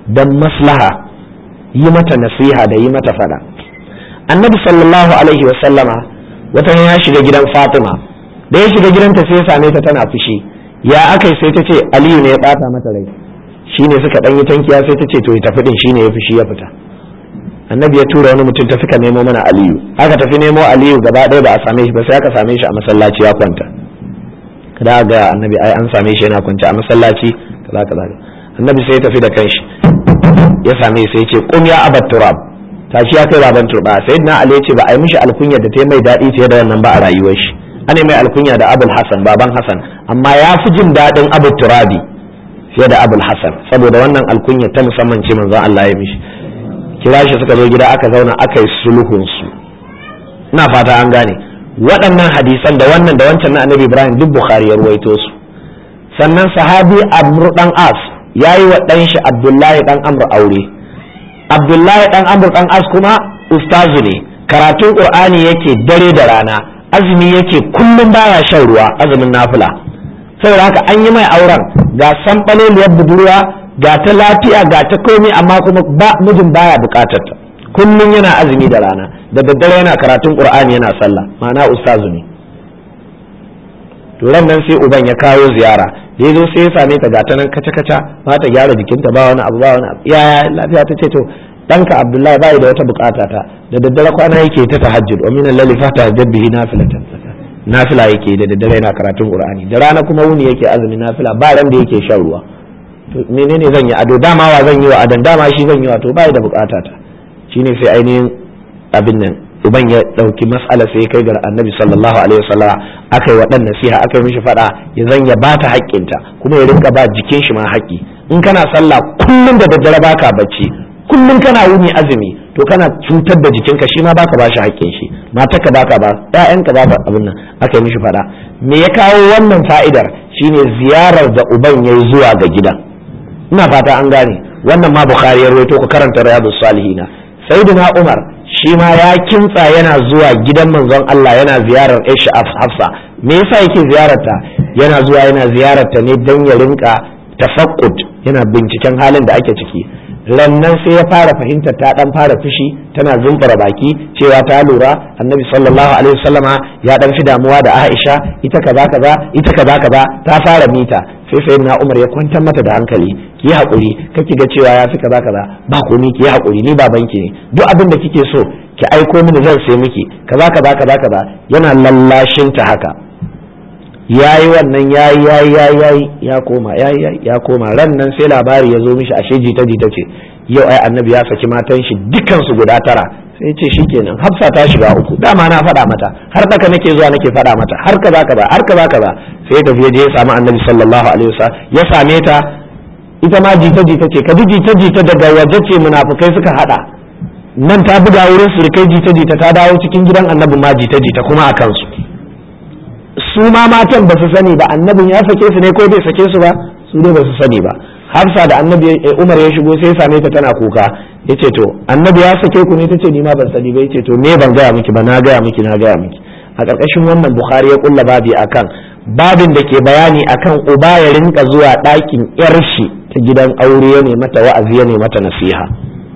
don maslaha yi mata nasiha da yi mata fada annabi sallallahu alaihi wasallama wata ya shiga gidan fatima da ya shiga gidanta sai ya same ta tana fushi ya aka sai ta ce aliyu ne ya bata mata rai shine suka dan yi tankiya sai ta ce to ya tafi din shine ya fushi ya fita annabi ya tura wani mutum tafi ka nemo mana aliyu aka tafi nemo aliyu gaba ɗaya ba a same shi ba sai aka same shi a masallaci ya kwanta kada ga annabi ai an same shi yana kwance a masallaci kaza kaza annabi sai ya tafi da kanshi ya same sai ya ce qum ya abat turab tashi ya kai baban turba sayyidina ali ya ce ba a yi mishi alkunya da ta mai daɗi fiye da wannan ba a rayuwar shi ana mai alkunya da abul hasan baban hasan amma ya fi jin daɗin abu turabi fiye da abul hasan saboda wannan alkunya ta musamman ce manzon Allah ya mishi kira shi suka zo gida aka zauna aka yi sulhun su ina fata an gane waɗannan hadisan da wannan da wancan na annabi ibrahim duk bukhari ya ruwaito su sannan sahabi amr dan as yayi wa dan shi abdullahi dan amr aure abdullahi dan amr dan as kuma ustazu ne karatun qur'ani yake dare da rana azumi yake kullum baya shan ruwa azumin nafila saboda haka an yi mai auren ga sanɓaleliyar budurwa ga ta lafiya ga ta komai amma kuma ba mijin baya bukatar ta kullum yana azumi da rana da daddare yana karatun qur'ani yana sallah ma'ana ustazu ne to ran nan sai uban ya kawo ziyara da yazo sai ya same ta gata nan kaca kaca ba ta gyara jikinta ba wani abu ba wani abu ya lafiya ta ce to ɗanka abdullahi bai da wata bukata ta da daddare kwana yake ta tahajjud wa min al-layli fatahajjad bihi nafilatan nafila yake da daddare yana karatun qur'ani da rana kuma wuni yake azumi nafila ba ran da yake shan ruwa to menene zan yi ado dama wa zan yi wa adan dama shi zan yi wa to bai da bukata ta shine sai ainihin abin nan uban ya dauki mas'ala sai kai ga annabi sallallahu alaihi wasallam aka yi waɗannan nasiha aka yi mishi fada ya zan ya bata haƙƙinta kuma ya rinka ba jikin shi ma haƙƙi in kana sallah kullum da daddare baka bacci kullum kana wuni azumi to kana cutar da jikinka shi ma baka bashi haƙƙin shi matarka baka ba ƴaƴanka baka abin nan aka yi mishi fada me ya kawo wannan fa'idar shine ziyarar da uban yayi zuwa ga gidan ina fata an gane wannan ma bukhari ya rawaito ku karanta riyadus salihina sayyidina umar shi ma ya kintsa yana zuwa gidan manzon Allah yana ziyarar Aisha Hafsa me yasa yake ziyararta yana zuwa yana ziyararta ne dan ya rinka tafaqqud yana binciken halin da ake ciki rannan sai ya fara fahimtar ta dan fara fushi tana zumbura baki cewa ta lura annabi sallallahu alaihi wasallama ya dan fi damuwa da Aisha ita kaza kaza ita kaza kaza ta fara mita sai sayyidina Umar ya kwantar mata da hankali ki haƙuri kake ga cewa ya fi kaza kaza ba komai ki haƙuri ni babanki ne duk abin da kike so ki aiko mini zan sai miki kaza kaza kaza kaza yana lallashin ta haka yayi wannan yayi yayi yayi yayi ya koma yayi yayi ya koma ran nan sai labari ya zo mishi ashe jita jita ce yau ai annabi ya saki matan shi dukan su guda tara sai ce shikenan hafsa ta shiga uku dama na faɗa mata har daka nake zuwa nake faɗa mata har kaza kaza har kaza kaza sai tafi je ya samu annabi sallallahu alaihi wasallam ya same ta ita ma jita jita ce kaji jita jita daga waje ce munafukai suka hada nan ta buga wurin surukai jita jita ta dawo cikin gidan annabi ma jita jita kuma a kansu su ma matan ba su sani ba annabin ya sake su ne ko bai sake su ba su ne ba su sani ba hafsa da annabi umar ya shigo sai ya same ta tana kuka ya ce to annabi ya sake ku ne ta ce ni ma ban sani ba ya ce to me ban gaya miki ba na gaya miki na gaya miki a ƙarƙashin wannan bukhari ya kulla babi akan babin da ke bayani akan uba ya rinka zuwa ɗakin yar shi ta gidan aure ya mata wa'azi ya mata nasiha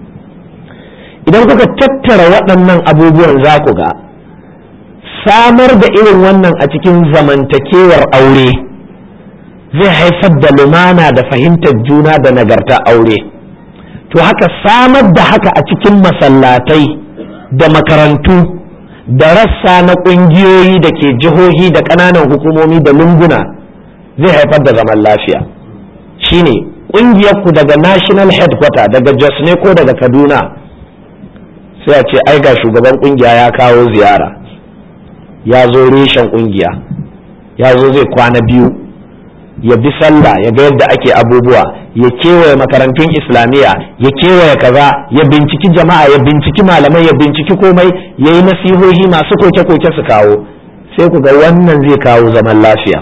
idan kuka tattara waɗannan abubuwan za ku ga samar da irin wannan a cikin zamantakewar aure zai haifar da lumana da fahimtar juna da nagarta aure to haka samar da haka a cikin masallatai da makarantu da rassa na ƙungiyoyi da ke jihohi da ƙananan hukumomi da lunguna zai haifar da zaman lafiya shine ƙungiyarku daga national headquarter daga jos ne ko daga kaduna sai a ce ai ga shugaban ƙungiya ya kawo ziyara ya zo reshen ƙungiya ya zo zai kwana biyu ya bi sallah ya ga yadda ake abubuwa ya kewaye makarantun islamiyya ya kewaye kaza ya binciki jama'a ya binciki malamai ya binciki komai ya yi nasihohi masu koke-koke su kawo sai ku ga wannan zai kawo zaman lafiya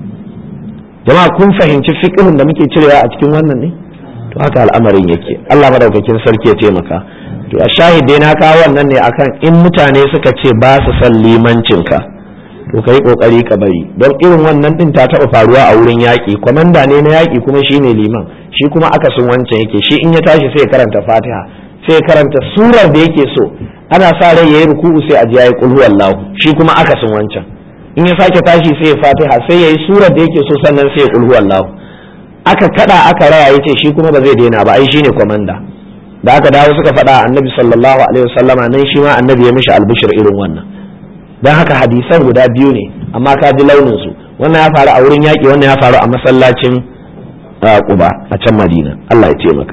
jama'a kun fahimci fiƙihun da muke cirewa a cikin wannan ne to haka al'amarin yake Allah madaukakin sarki ya taimaka to a shahidai na kawo wannan ne akan in mutane suka ce ba su son limancinka to ka yi kokari ka bari don irin wannan din ta taɓa faruwa a wurin yaƙi kwamanda ne na yaƙi kuma shi ne liman shi kuma akasin wancan yake shi in ya tashi sai ya karanta fatiha sai ya karanta surar da yake so ana sa rai yayi ruku'u sai a ji yayi qul huwallahu shi kuma akasin wancan in ya sake tashi sai ya fatiha sai yayi surar da yake so sannan sai ya qul huwallahu aka kada aka raya yace shi kuma ba zai daina ba ai shine kwamanda da aka dawo suka faɗa annabi sallallahu alaihi wasallama nan shi ma annabi ya mishi albishir irin wannan don haka hadisan guda biyu ne amma ka ji launin su wannan ya faru a wurin yaƙi wannan ya faru a masallacin Quba a can Madina Allah ya ce maka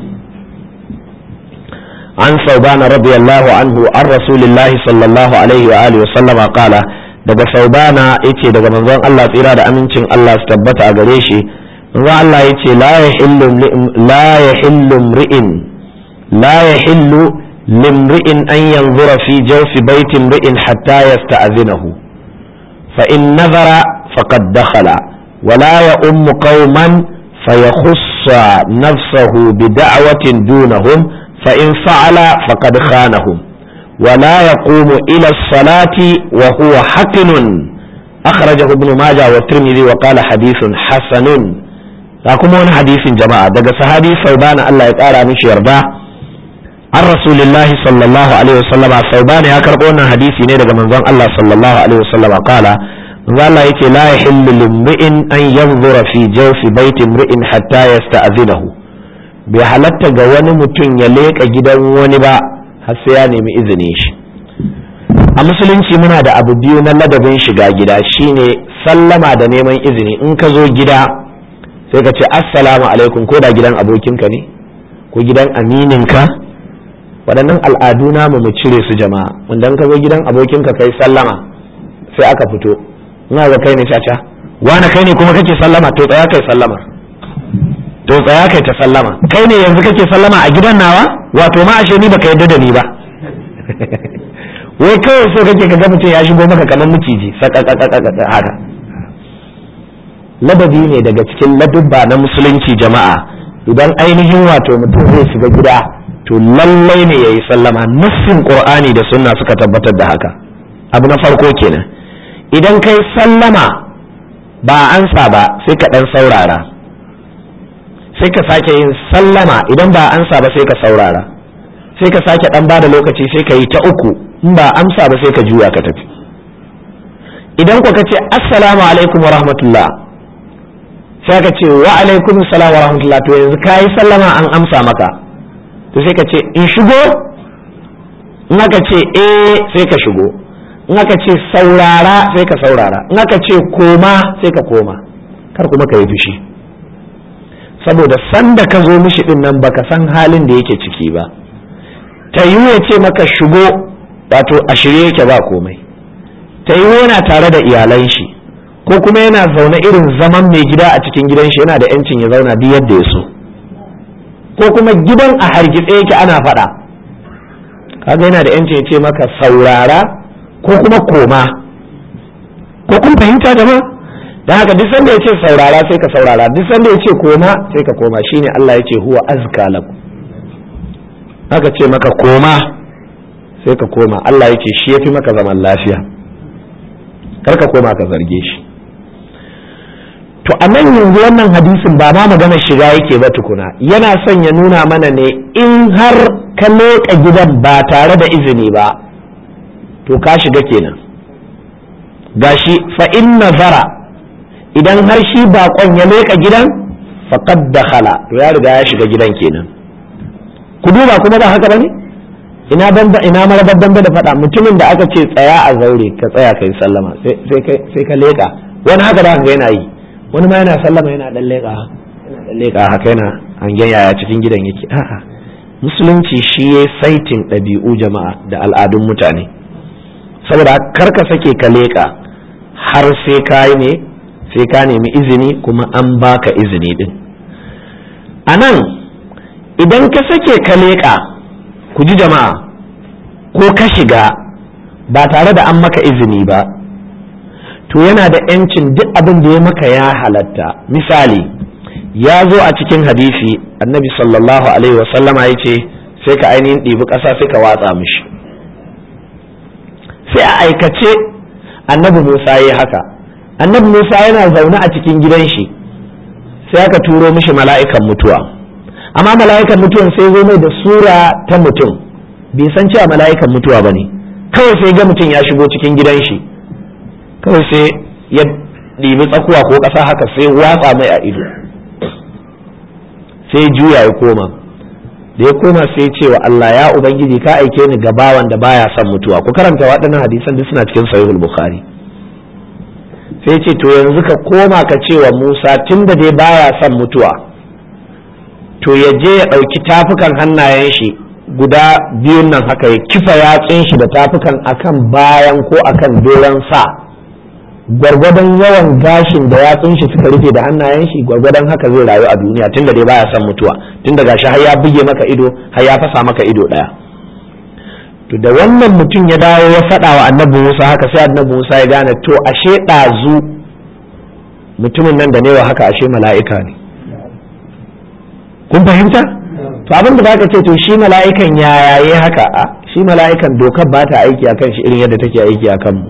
an saubana radiyallahu anhu an rasulillahi sallallahu alaihi wa alihi wasallama qala daga saubana yace daga manzon Allah tsira da amincin Allah su tabbata a gare shi manzon Allah yace la yahillu la yahillu mri'in la yahillu لامرئ أن ينظر في جوف بيت امرئ حتى يستأذنه فإن نظر فقد دخل ولا يؤم قوما فيخص نفسه بدعوة دونهم فإن فعل فقد خانهم ولا يقوم إلى الصلاة وهو حقن أخرجه ابن ماجه والترمذي وقال حديث حسن لكم حديث جماعة دقى صحابي ثوبان الله يقارى مش يرضاه an rasulillahi sallallahu alaihi wasallam sauban ya karbo wannan hadisi ne daga manzon Allah sallallahu alaihi wasallam kala manzon Allah yake la yahillu limri'in an yanzura fi jawfi baiti imri'in hatta yasta'zinahu bai halatta ga wani mutum ya leka gidan wani ba har sai ya nemi izinin shi a musulunci muna da abu biyu na ladabin shiga gida shine sallama da neman izini in ka zo gida sai ka ce assalamu alaikum ko da gidan abokinka ne ko gidan amininka waɗannan al'adu namu mu cire su jama'a wanda ka zo gidan abokinka kai sallama sai aka fito ina ga kai ne caca wani kai ne kuma kake sallama to tsaya kai sallama to tsaya kai ta sallama kai ne yanzu kake sallama a gidan nawa wato ma ashe ni baka yadda da ni ba wai kawai so kake ka ga mutum ya shigo maka kamar miciji haka ladabi ne daga cikin ladubba na musulunci jama'a idan ainihin wato mutum zai shiga gida to lallai ne ya yi sallama nassin qur'ani da sunna suka tabbatar da haka abu na farko kenan idan kai sallama ba ansa ba sai ka dan saurara sai ka sake yin sallama idan ba ansa ba sai ka saurara sai ka sake dan bada lokaci sai ka yi ta uku in ba amsa ba sai ka juya ka tafi idan ku ka ce assalamu alaikum wa rahmatullah sai ka ce wa alaikum salam wa rahmatullah to yanzu ka yi sallama an amsa maka to sai ka ce in shigo in aka ce eh sai ka shigo in aka ce saurara sai ka saurara in aka ce koma sai ka koma kar kuma ka yi fushi saboda sanda ka zo mishi din nan baka san halin da yake ciki ba ta yi ya ce maka shigo wato a shirye yake ba komai ta yi yana tare da iyalan shi ko kuma yana zaune irin zaman mai gida a cikin gidan shi yana da yancin ya zauna duk yadda ya so ko kuma gidan a hargitse yake ana faɗa kaga yana da yancin ya ce maka saurara ko kuma koma ko kun fahimta da ma da haka duk sanda ya ce saurara sai ka saurara duk sanda ya ce koma sai ka koma shine Allah ya ce huwa azka lakum haka ce maka koma sai ka koma Allah ya ce shi yafi maka zaman lafiya kar ka koma ka zarge shi to a nan yanzu wannan hadisin ba ma maganar shiga yake ba tukuna yana son ya nuna mana ne in har ka leƙa gidan ba tare da izini ba to ka shiga kenan gashi fa in nazara idan har shi baƙon ya leƙa gidan faqad dakhala to ya riga ya shiga gidan kenan ku duba kuma ba haka bane ina banda ina marabar dambe da faɗa mutumin da aka ce tsaya a zaure ka tsaya kai sallama sai ka leƙa wani haka da ga yana yi wani ma yana sallama yana dan leƙa yana dan leƙa haka yana hangen yaya cikin gidan yake a'a musulunci shi ya saitin ɗabi'u jama'a da al'adun mutane saboda kar ka sake ka leƙa har sai ka yi ne sai ka nemi izini kuma an baka izini din a nan idan ka sake ka leƙa ku ji jama'a ko ka shiga ba tare da an maka izini ba to yana da yancin duk abin da ya maka ya halatta misali ya zo a cikin hadisi annabi sallallahu alaihi wasallama ya ce sai ka ainihin ɗibi ƙasa sai ka watsa mishi sai a aikace annabi musa ya haka annabi musa yana zaune a cikin gidan shi sai aka turo mishi mala'ikan mutuwa amma mala'ikan mutuwan sai zo mai da sura ta mutum bai san cewa mala'ikan mutuwa ba ne kawai sai ga mutum ya shigo cikin gidan shi kawai sai ya ɗibi tsakuwa ko ƙasa haka sai watsa mai a ido sai juya ya koma da ya koma sai ce wa Allah ya ubangiji ka aike ni ga bawan da baya son mutuwa ku karanta waɗannan hadisan duk suna cikin sahihul bukhari sai ce to yanzu ka koma ka ce wa Musa tunda dai baya son mutuwa to ya je ya ɗauki tafukan hannayen shi guda biyun nan haka ya kifa yatsun shi da tafukan akan bayan ko akan doron sa gwargwadon yawan gashin da yatsun shi suka rufe da hannayen shi gwargwadon haka zai rayu a duniya tunda dai baya son mutuwa tunda gashi har ya buge maka ido har ya fasa maka ido daya to da wannan mutum ya dawo ya faɗa wa annabi Musa haka sai annabi Musa ya gane to ashe ɗazu mutumin nan da newa haka ashe mala'ika ne kun fahimta to abin da zaka ce to shi mala'ikan ya yaye haka a shi mala'ikan dokar ba ta aiki akan shi irin yadda take aiki akan mu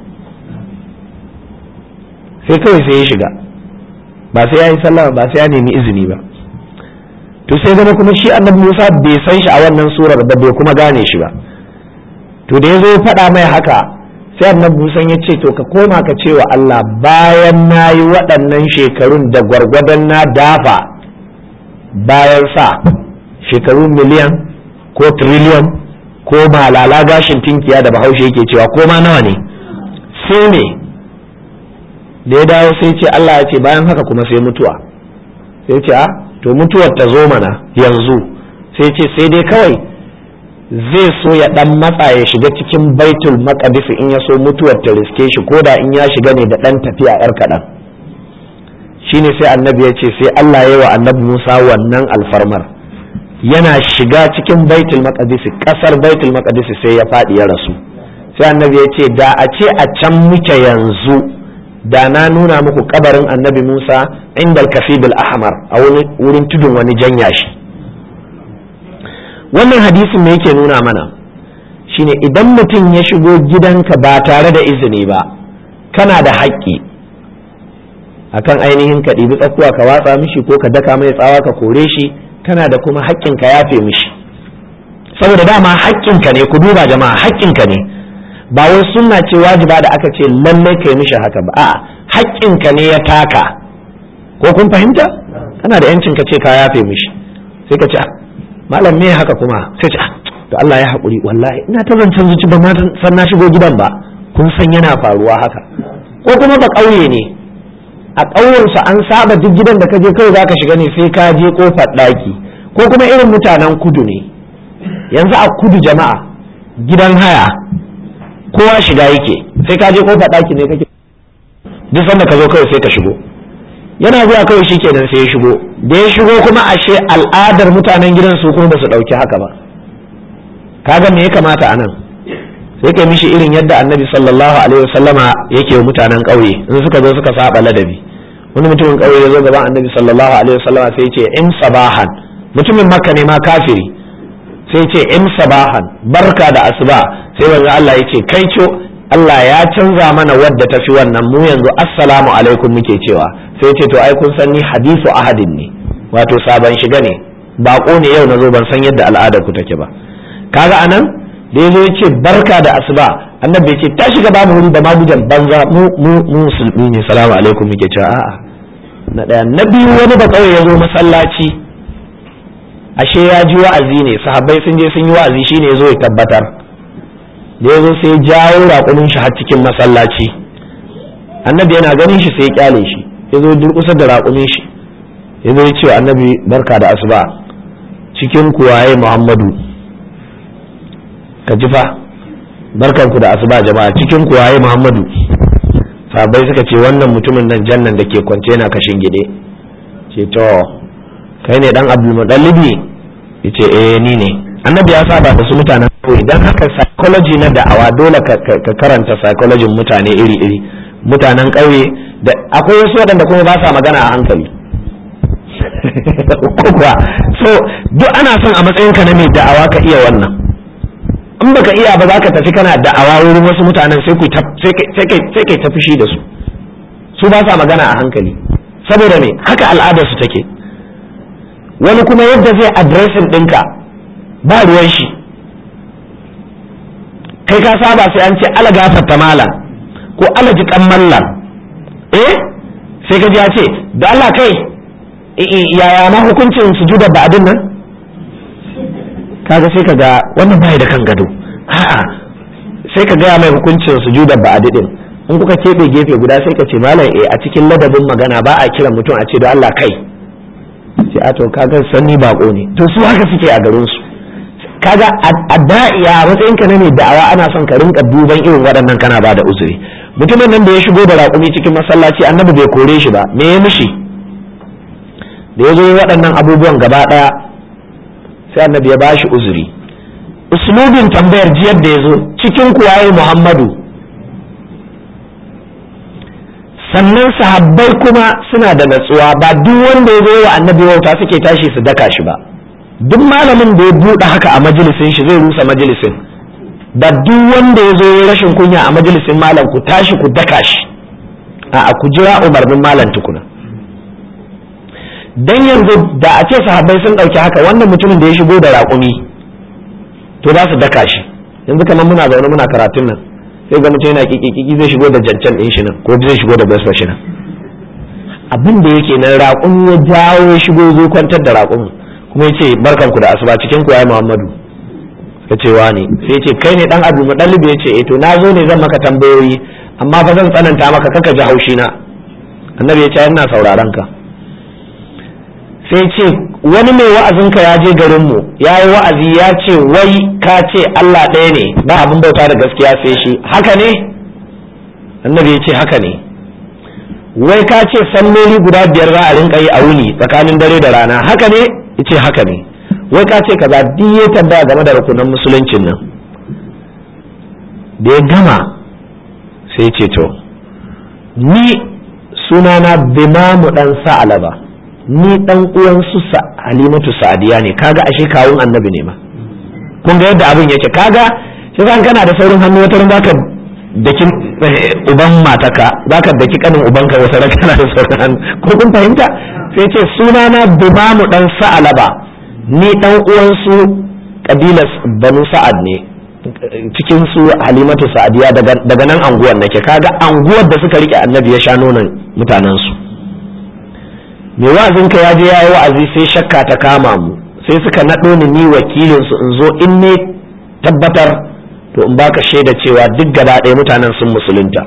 sai kawai sai ya shiga ba sai ya yi sallama ba sai ya nemi izini ba to sai zama kuma shi annabi Musa bai san shi a wannan surar ba bai kuma gane shi ba to da ya zo faɗa mai haka sai annabi Musa ya ce to ka koma ka ce wa Allah bayan na yi waɗannan shekarun da gwargwadon na dafa bayan sa shekaru miliyan ko triliyon ko malala gashin tinkiya da bahaushe yake cewa ko ma nawa ne sai ne da ya dawo sai ce Allah ya ce bayan haka kuma sai mutuwa sai ce a to mutuwar ta zo mana yanzu sai ce sai dai kawai zai so ya dan matsa ya shiga cikin baitul maqdis in ya so mutuwar ta riske shi ko da in ya shiga ne da dan tafiya yar kaɗan shine sai annabi ya ce sai Allah ya yi wa annabi Musa wannan alfarmar yana shiga cikin baitul maqdis kasar baitul maqdis sai ya faɗi ya rasu sai annabi ya ce da a ce a can muke yanzu da na nuna muku kabarin annabi Musa inda al ahmar a wurin tudun wani janya shi wannan hadisin me yake nuna mana shine idan mutum ya shigo gidanka ba tare da izini ba kana da haƙƙi akan ainihin ka ɗibi tsakuwa ka watsa mishi ko ka daka mai tsawa ka kore shi kana da kuma haƙƙin ka yafe mishi saboda dama haƙƙinka ne ku duba jama'a haƙƙinka ne ba wai sunna ce wajiba da aka ce lallai kai mishi haka ba a'a haƙƙinka ne ya taka ko kun fahimta kana da yancin ka ce ka yafe mishi sai ka ce malam me haka kuma sai ce to Allah ya haƙuri wallahi ina ta zancen zuci ba ma san na shigo gidan ba kun san yana faruwa haka ko kuma ba ƙauye ne a ƙauyensu an saba duk gidan da ka je kawai zaka shiga ne sai ka je kofar ɗaki ko kuma irin mutanen kudu ne yanzu a kudu jama'a gidan haya kowa shiga yake sai ka je kofar ɗaki ne kake duk sanda ka zo kawai sai ka shigo yana zuwa kawai shi kenan sai ya shigo da ya shigo kuma ashe al'adar mutanen gidan su kuma ba su ɗauki haka ba kaga me ya kamata a nan sai kai mishi irin yadda annabi sallallahu alaihi wasallama yake wa mutanen ƙauye in suka zo suka saba ladabi wani mutumin ƙauye ya zo gaban annabi sallallahu alaihi wasallama sai ya ce in sabahan mutumin makka ne ma kafiri sai ce in sabahan barka da asuba sai wanzu Allah ya ce kai co Allah ya canza mana wadda ta fi wannan mu yanzu assalamu alaikum muke cewa sai ce to ai kun san ni hadisu ahadin ne wato sabon shiga ne bako ne yau na zo ban san yadda al'adar ku take ba kaga anan da yazo ya ce barka da asuba annabi ya ce ta shiga babu wuri da magujan banza mu mu mu musulmi ne salamu alaikum muke cewa a'a na daya na biyu wani ba kawai ya zo masallaci ashe ya ji wa'azi ne sahabbai sun je sun yi wa'azi shine yazo ya tabbatar da yazo sai ya jawo raƙumin shi har cikin masallaci annabi yana ganin shi sai ya kyale shi yazo durƙusa da raƙumin shi yazo ya ce annabi barka da asuba cikin kuwaye muhammadu ka ji fa barkanku da asuba jama'a cikin kuwaye muhammadu sahabbai suka ce wannan mutumin nan jannan da ke kwance yana kashin gide ce to kai ne dan abdulmuɗallibi ya ce eh ni ne annabi ya saba da su mutanen kawai don haka psychology na da'awa dole ka karanta psychology mutane iri-iri mutanen ƙauye da akwai wasu waɗanda kuma ba sa magana a hankali kuwa so duk ana son a matsayinka na mai da'awa ka iya wannan in baka iya ba za ka tafi kana da'awa wurin wasu mutanen sai kai ta fushi da su su ba sa magana a hankali saboda me haka al'adarsu take wani kuma yadda zai adresin ɗinka ba ruwan shi kai ka saba sai an ce ala gafarta malam ko ala jikan mallam eh sai ka ji ya ce da Allah kai yaya ma hukuncin sujuda ba'adin nan kaga sai ka ga wannan bai da kan gado a'a sai ka gaya mai hukuncin sujuda ba'adi din in kuka keɓe gefe guda sai ka ce malam eh a cikin ladabin magana ba a kiran mutum a ce da Allah kai sai a to kaga sanni bako ne to su haka suke a garin su kaga a da'iya matsayin ka na ne da'awa ana son ka rinka duban irin waɗannan kana ba da uzuri mutumin nan da ya shigo da raƙumi cikin masallaci annabi bai kore shi ba me ya mishi da ya zo waɗannan abubuwan gaba ɗaya sai annabi ya ba shi uzuri uslubin tambayar jiyar da ya zo cikin kuwaye muhammadu sannan sahabbai kuma suna da natsuwa ba duk wanda ya zo wa annabi wauta suke tashi su daka shi ba duk malamin da ya buɗe haka a majalisin shi zai rusa majalisin da duk wanda ya zo rashin kunya a majalisin malam ku tashi ku daka shi a ku jira umarnin malam tukuna dan yanzu da a ce sahabbai sun ɗauki haka wannan mutumin da ya shigo da raƙumi to za su daka shi yanzu kamar muna zaune muna karatun nan sai ga mutum yana kiki zai shigo da jancan ɗin shi nan ko zai shigo da basfa shi nan abin da yake nan raƙumi ya jawo ya shigo zai kwantar da raƙumin kuma ya ce barkanku da asuba cikin ku ya muhammadu ya ce wani sai ya ce kai ne dan abu mudallibi ya ce eh to na zo ne zan maka tambayoyi amma fa zan tsananta maka kaka ji haushi na annabi ya ce ina sauraron ka sai ce wani mai wa'azinka ya je garinmu ya yi wa'azi ya ce wai ka ce Allah ɗaya ne ba abin bauta da gaskiya sai shi haka ne annabi ya ce haka ne wai ka ce salloli guda biyar za a rinka yi a wuni tsakanin dare da rana haka ne ya ce haka ne wai ka ce kaza duk ya tambaya game da rukunan musuluncin nan da ya gama sai ce to ni sunana bimamu dan sa'alaba ni dan uwan su halimatu sa'adiya ne kaga ashe kawun annabi ne ma kun ga yadda abin yake kaga shi zan kana da saurin hannu wata ran zaka daki uban mataka zaka daki kanin ubanka wata ran kana da saurin hannu ko kun fahimta sai ce sunana bimamu dan sa'alaba ni dan uwan su kabilas banu sa'ad ne cikin su halimatu sa'adiya daga nan anguwar nake kaga anguwar da suka rike annabi ya sha nonon mutanen su mai wa'azinka ya je ya yi wa'azi sai shakka ta kama mu sai suka naɗo ni ni wakilin su in zo in ne tabbatar to in baka shaida cewa duk gaba ɗaya mutanen sun musulunta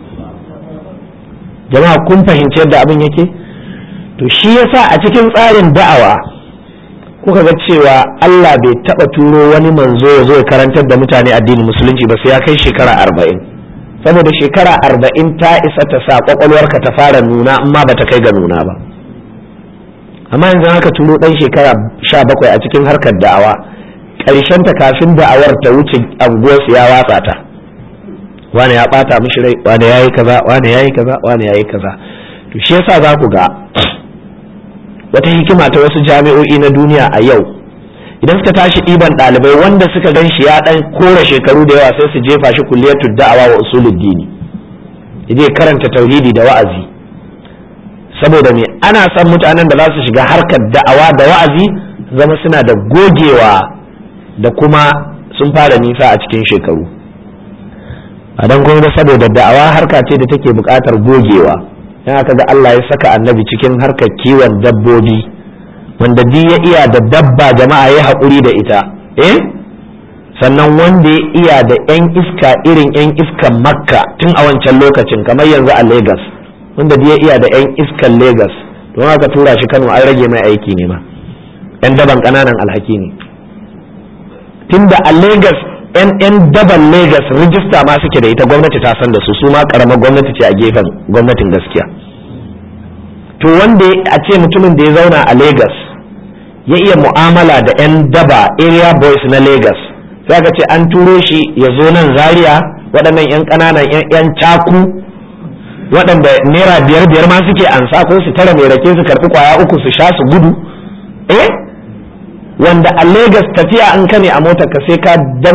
jama'a kun fahimci yadda abin yake to shi yasa a cikin tsarin da'awa kuka ga cewa Allah bai taɓa turo wani manzo ya zo ya karantar da mutane addinin musulunci ba sai ya kai shekara arba'in saboda shekara arba'in ta isa ta sa kwakwalwarka ta fara nuna amma ba ta kai ga nuna ba amma yanzu haka turo ɗan shekara sha bakwai a cikin harkar da'awa ta kafin da'awar ta wuce anguwarsu ya watsa ta wani ya ɓata mishi rai wani ya yi kaza wani ya yi kaza wani ya yi kaza to shi yasa za ku ga wata hikima ta wasu jami'o'i na duniya a yau idan suka tashi ɗiban ɗalibai wanda suka gan shi ya ɗan kora shekaru da yawa sai su jefa shi kulliyatu da'awa wa usulul dini ya karanta tauhidi da wa'azi saboda me ana son mutanen da za su shiga harkar da'awa da wa'azi zama suna da gogewa da kuma sun fara nisa a cikin shekaru a don kuma saboda da'awa harka ce da take buƙatar gogewa in aka ga Allah ya saka annabi cikin harkar kiwon dabbobi wanda duk ya iya da dabba jama'a ya haƙuri da ita eh sannan wanda ya iya da 'yan iska irin 'yan iskan makka tun a wancan lokacin kamar yanzu a Legas. wanda da ya iya da 'yan iskan Legas don haka tura shi Kano an rage mai aiki ne ma 'yan daban ƙananan alhaki ne tunda a Legas 'yan daban Legas rijista ma suke da ita gwamnati ta san da su su ma karamar gwamnati ce a gefen gwamnatin gaskiya to wanda a ce mutumin da ya zauna a Legas ya iya mu'amala da 'yan daba area boys na Legas sai ka ce an turo shi ya zo nan Zaria waɗannan 'yan ƙananan 'yan caku waɗanda naira biyar biyar ma suke ansa ko su tara mai rake su karɓi kwaya uku su sha su gudu eh wanda a Legas tafiya an kane a motar ka sai ka danna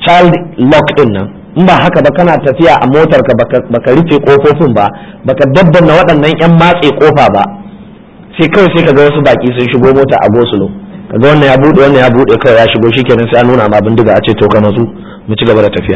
child lock din nan in ba haka ba kana tafiya a motar ka baka rufe kofofin ba baka daddanna waɗannan yan matse kofa ba sai kawai sai kaga wasu baki sun shigo mota a gosulo kaga wannan ya bude wannan ya bude kawai ya shigo shikenan sai an nuna ma bindiga a ce to ka natsu mu ci gaba da tafiya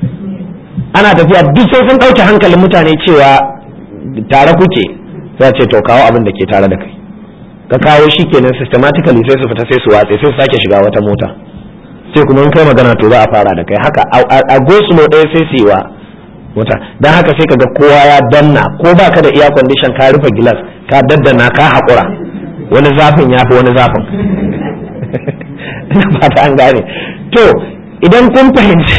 ana tafiya duk sai sun ɗauke hankalin mutane cewa tare kuke sai ce to kawo abin da ke tare da kai ka kawo shi kenan systematically sai su fita sai su watse sai su sake shiga wata mota sai kuma in kai magana to za a fara da kai haka a gosulo ɗaya sai su yi wa mota don haka sai kaga kowa ya danna ko ba ka da iya condition ka rufe gilas ka daddana ka haƙura wani zafin ya fi wani zafin ina fata an gane to idan kun fahimci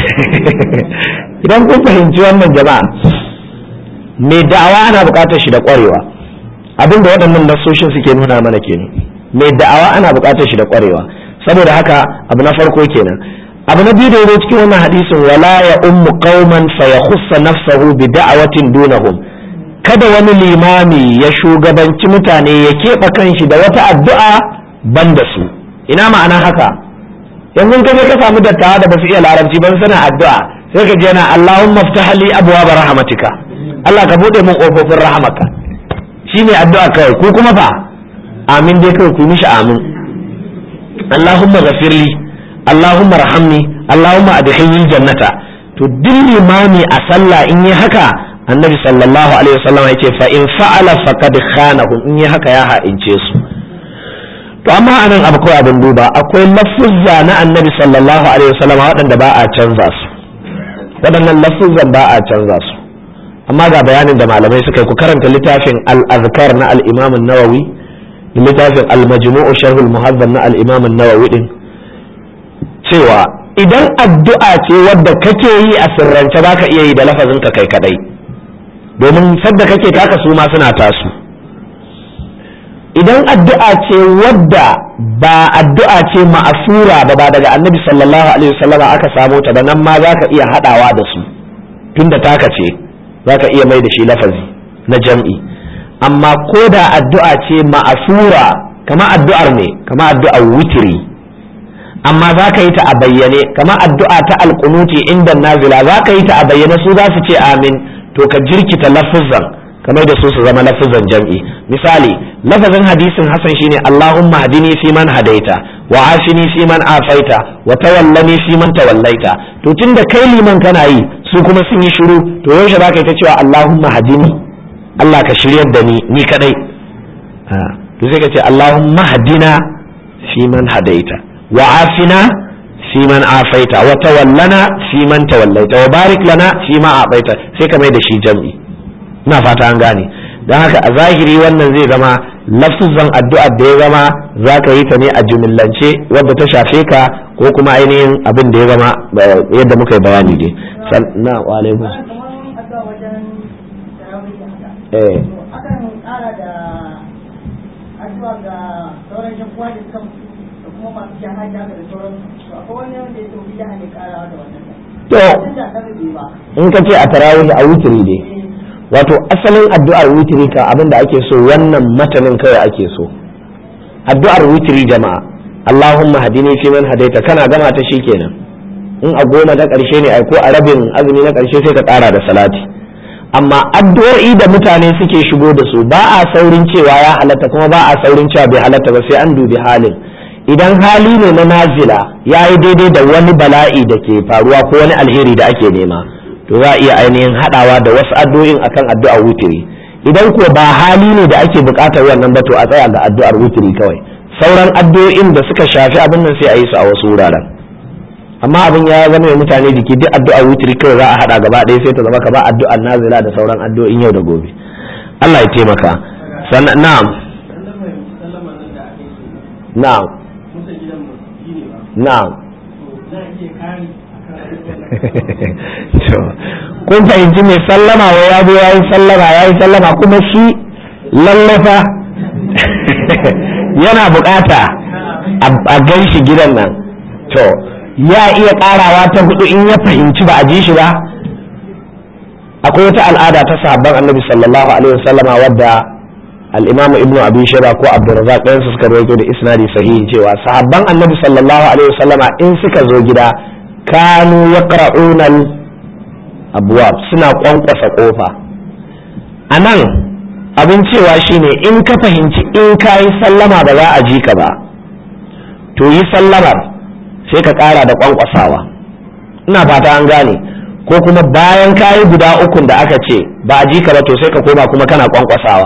idan kun fahimci wannan jama'a mai da'awa ana buƙatar shi da ƙwarewa abinda waɗannan nasoshin suke nuna mana kenan mai da'awa ana buƙatar shi da ƙwarewa saboda haka abu na farko kenan abu na biyu da yazo cikin wannan hadisin wala ya ummu qauman fa yakhussa nafsahu bi da'awatin dunahum kada wani limami ya shugabanci mutane ya keɓe kanshi da wata addu'a ban da su ina ma'ana haka yanzu ka je ka samu dattawa da basu iya larabci ban sana addu'a sai ka je na Allahumma ftah li abwaab rahmatika Allah ka bude min kofofin rahmaka shine addu'a kawai ko kuma fa amin dai kawai ku mishi amin Allahumma ghafirli Allahumma rahamni Allahumma adkhilni jannata to duk limami a sallah in yi haka annabi sallallahu alaihi wasallam yace fa in fa'ala faqad khanahum in yi haka ya ha'ince su to amma anan akwai abin duba akwai lafuzza na annabi sallallahu alaihi wasallam waɗanda ba a canza su waɗannan lafuzzan ba a canza su amma ga bayanin da malamai suka yi ku karanta littafin al-azkar na al-imam an-nawawi da littafin al-majmu'u sharh al-muhazzab na al-imam an-nawawi din cewa idan addu'a ce wadda kake yi a sirrance baka iya yi da lafazin ka kai kadai domin sadda kake taka su ma suna tasu idan addu'a ce wadda ba addu'a ce ma'asura ba ba daga annabi sallallahu alaihi wasallam aka samo ta ba nan ma zaka iya hadawa da su tunda taka ce zaka iya mai da shi lafazi na jam'i amma ko da addu'a ce ma'asura kama addu'ar ne kama addu'ar witiri amma za ka yi ta a bayyane kama addu'a ta alƙunuti inda nazila za ka yi ta a bayyane su za su ce amin to ka jirkita lafuzan kamar da su su zama lafuzan jam'i misali lafazin hadisin hasan shine Allahumma hadini fi man hadaita wa afini fi man afaita wa tawallani fi man tawallaita to tunda kai liman kana yi su kuma sun yi shiru to yaushe za ka yi ta cewa Allahumma hadini Allah ka shiryar da ni ni kadai to sai ka ce Allahumma hadina fi man hadaita wa afina fi man afaita wa tawallana fi man tawallaita wa barik lana fi ma abaita sai ka mai da shi jam'i ina fata an gane don haka a zahiri wannan zai zama lafzan addu'a da ya zama za ka yi ta ne a jumillance wadda ta shafe ka ko kuma ainihin abin da ya zama yadda muka yi bayani dai na wa alaikum eh to in ka ce a tarawih a wutiri ne wato asalin addu'ar witiri ka abin da ake so wannan matanin kawai ake so addu'ar witiri jama'a Allahumma hadini fi man hadaita kana gama ta kenan in a goma ta ƙarshe ne ai ko a rabin azumi na ƙarshe sai ka ƙara da salati amma addu'o'i da mutane suke shigo da su ba a saurin cewa ya halatta kuma ba a saurin cewa bai halatta ba sai an dubi halin idan hali ne na nazila ya yi daidai da wani bala'i da ke faruwa ko wani alheri da ake nema to za a iya ainihin haɗawa da wasu addu'o'in akan addu'ar wutiri idan ko ba hali ne da ake buƙatar wannan ba to a tsaya ga addu'ar wutiri kawai sauran addu'o'in da suka shafi abin nan sai a yi su a wasu wuraren amma abin ya zama mai mutane jiki duk addu'ar wutiri kawai za a haɗa gaba ɗaya sai ta zama ka ba addu'ar nazila da sauran addu'o'in yau da gobe Allah ya taimaka sannan na'am na'am na'am kun fahimci mai sallama wa ya zo ya yi sallama ya yi sallama kuma shi lallafa yana bukata a gan shi gidan nan to ya iya karawa ta hudu in ya fahimci ba a ji shi ba akwai wata al'ada ta sahabban annabi sallallahu alaihi wasallama wadda al-imamu ibnu abi shayba ko abdurrazzaq ɗayan su suka rawaito da isnadi sahihi cewa sahabban annabi sallallahu alaihi wasallama in suka zo gida kanu yaqra'una abwab suna kwankwasa kofa anan abin cewa shine in ka fahimci in ka yi sallama ba za a ji ka ba to yi sallamar sai ka ƙara da kwankwasawa ina fata an gane ko kuma bayan ka yi guda ukun da aka ce ba a ji ka ba to sai ka koma kuma kana kwankwasawa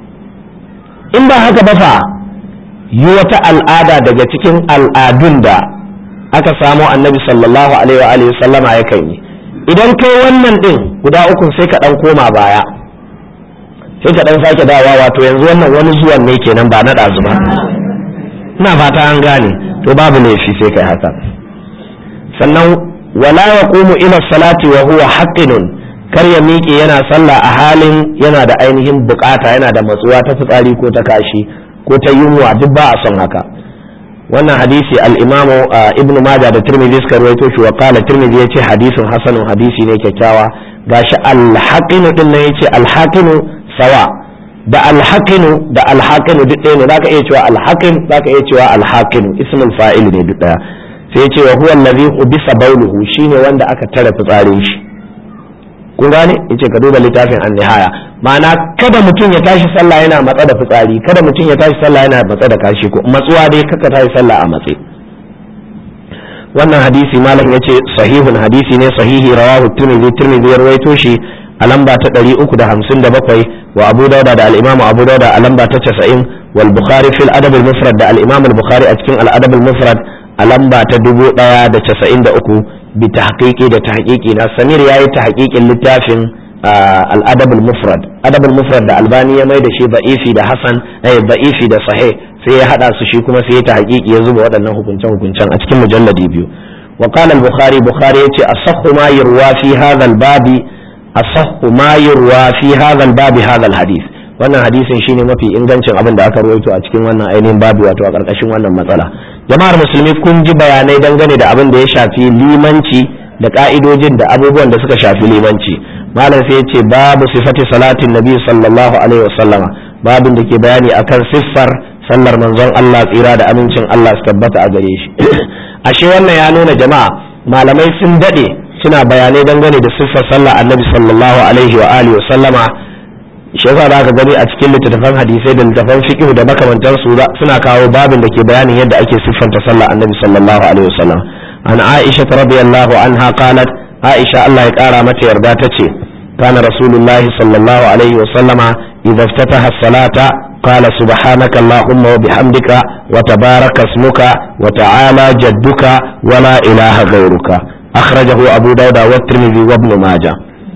in ba haka ba fa yi wata al'ada daga cikin al'adun da aka samo annabi sallallahu alaihi wa sallama ya kan yi idan kai wannan din guda ukun sai ka dan koma baya sai ka dan sake dawa wato yanzu wannan wani zuwan ne kenan ba na ɗazu ba ina fata an gane to babu laifi sai kai haka sannan wala yaqumu ila salati wa huwa haqqinun kar ya miƙe yana sallah a halin yana da ainihin bukata yana da matsuwa ta fitsari ko ta kashi ko ta yunwa duk ba a son haka wannan hadisi al-imamu ibn majah da tirmidhi suka rawaito shi wa qala tirmidhi yace hadisin hasanun hadisi ne kyakkyawa gashi al-haqinu din ne yace al-haqinu sawa da al-haqinu da al-haqinu duk ɗaya ne zaka iya cewa al-haqin zaka iya cewa al-haqinu ismul fa'il ne duk ɗaya sai yace wa huwa allazi ubisa bawluhu shine wanda aka tare fitsarin shi kun gane yace ka duba littafin an-nihaya ma'ana kada mutum ya tashi sallah yana matsa da fitsari kada mutum ya tashi sallah yana matsa da kashi ko matsuwa dai kaka tashi sallah a matse wannan hadisi malam yace sahihun hadisi ne sahihi rawahu tirmidhi tirmidhi ya rawaito shi a lamba ta 357 wa abu dauda da al-imamu abu dauda a lamba ta 90 wal bukhari fil adab al-mufrad da al-imam al-bukhari a cikin al-adab al-mufrad a lamba ta 1093 bi tahqiqi da tahqiqi na samir yayi tahqiqin littafin al-adab al-mufrad adab al-mufrad da albani ya mai da shi da'ifi da hasan eh da'ifi da sahih sai ya hada su shi kuma sai ya tahqiqi ya zuba waɗannan hukuncen hukuncen a cikin mujalladi biyu wa qala al-bukhari bukhari yace asahhu ma yurwa fi hadha al-babi asahhu ma yurwa fi hadha al-babi hadha al-hadith wannan hadisin shine mafi ingancin abin da aka rawaito a cikin wannan ainihin babu wato a karkashin wannan matsala jama'ar musulmi kun ji bayanai dangane da abin da ya shafi limanci da ka'idojin da abubuwan da suka shafi limanci malam sai ya ce babu sifati salatin nabi sallallahu alaihi wasallama babin da ke bayani akan siffar sallar manzon Allah tsira da amincin Allah su tabbata a gare shi ashe wannan ya nuna jama'a malamai sun dade suna bayanai dangane da siffar sallar annabi sallallahu alaihi wa alihi wasallama shi yasa da aka gani a cikin littattafan hadisai da littattafan fiqh da makamantan su suna kawo babin da ke bayanin yadda ake siffanta sallar annabi sallallahu alaihi wasallam an aisha radiyallahu anha qalat aisha Allah ya kara mata yarda tace kana rasulullah sallallahu alaihi wasallama idza iftataha as-salata qala subhanaka allahumma wa bihamdika wa tabaraka ismuka wa ta'ala jadduka wa la ilaha ghayruka akhrajahu abu dauda wa tirmidhi wa ibn majah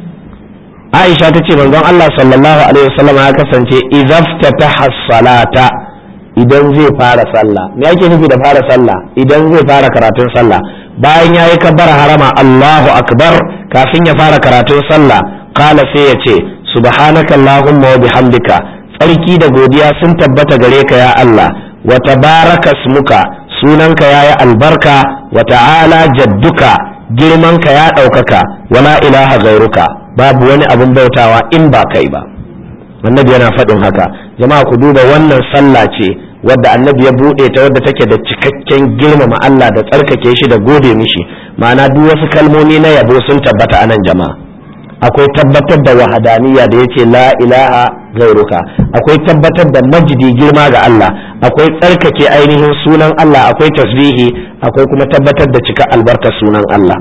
aisha ta ce manzon Allah sallallahu alaihi wasallam ya kasance izaftataha salata idan zai fara sallah me yake nufi da fara sallah idan zai fara karatun sallah bayan yayi kabbara harama Allahu akbar kafin ya fara karatun sallah kala sai ya ce subhanaka allahumma wa bihamdika tsarki da godiya sun tabbata gare ka ya Allah wa tabaraka smuka sunanka yayi albarka wa ta'ala jadduka girmanka ya ɗaukaka wala ilaha gairuka babu wani abin bautawa in ba kai ba annabi yana faɗin haka jama'a ku duba wannan sallah ce wadda annabi ya buɗe ta wadda take da cikakken girmama Allah da tsarkake shi da gode mishi ma'ana duk wasu kalmomi na yabo sun tabbata a nan jama'a akwai tabbatar da wahadaniya da yace la ilaha gairuka akwai tabbatar da majidi girma ga Allah akwai tsarkake ainihin sunan Allah akwai tasbihi akwai kuma tabbatar da cika albarkar sunan Allah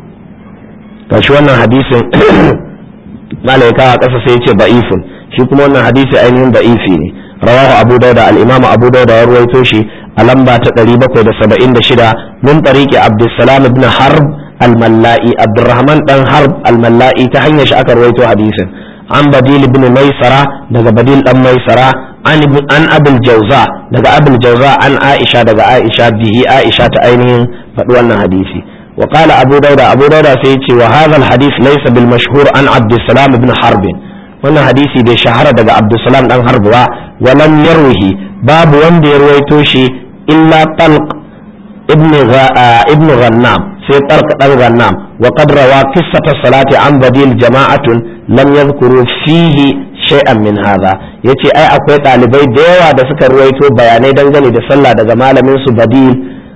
gashi wannan hadisin malaika a ƙasa sai yace ba'ifun shi kuma wannan hadisi ainihin ba'ifi ne rawahu abu dauda al-imam abu dauda ya ruwaito shi a lamba ta 776 min tariqi abdussalam ibn harb al-malla'i abdurrahman dan harb al-malla'i ta hanyar shi aka ruwaito hadisin an badil ibn maisara daga badil dan maisara an an abul jawza daga abul jawza an aisha daga aisha bihi aisha ta ainihin faɗi wannan hadisi وقال أبو داود أبو داود سيتي وهذا الحديث ليس بالمشهور عن عبد السلام بن حرب wannan hadisi bai shahara daga abdulsalam dan harb ba walam yarwihi babu wanda ya ruwaito shi illa talq ibn ibn ghannam sai talq dan ghannam wa qad rawa qissata salati an badil jama'atun lam yadhkuru fihi shay'an min hadha yace ai akwai dalibai da yawa da suka ruwaito bayanai dangane da sallah daga malamin su badil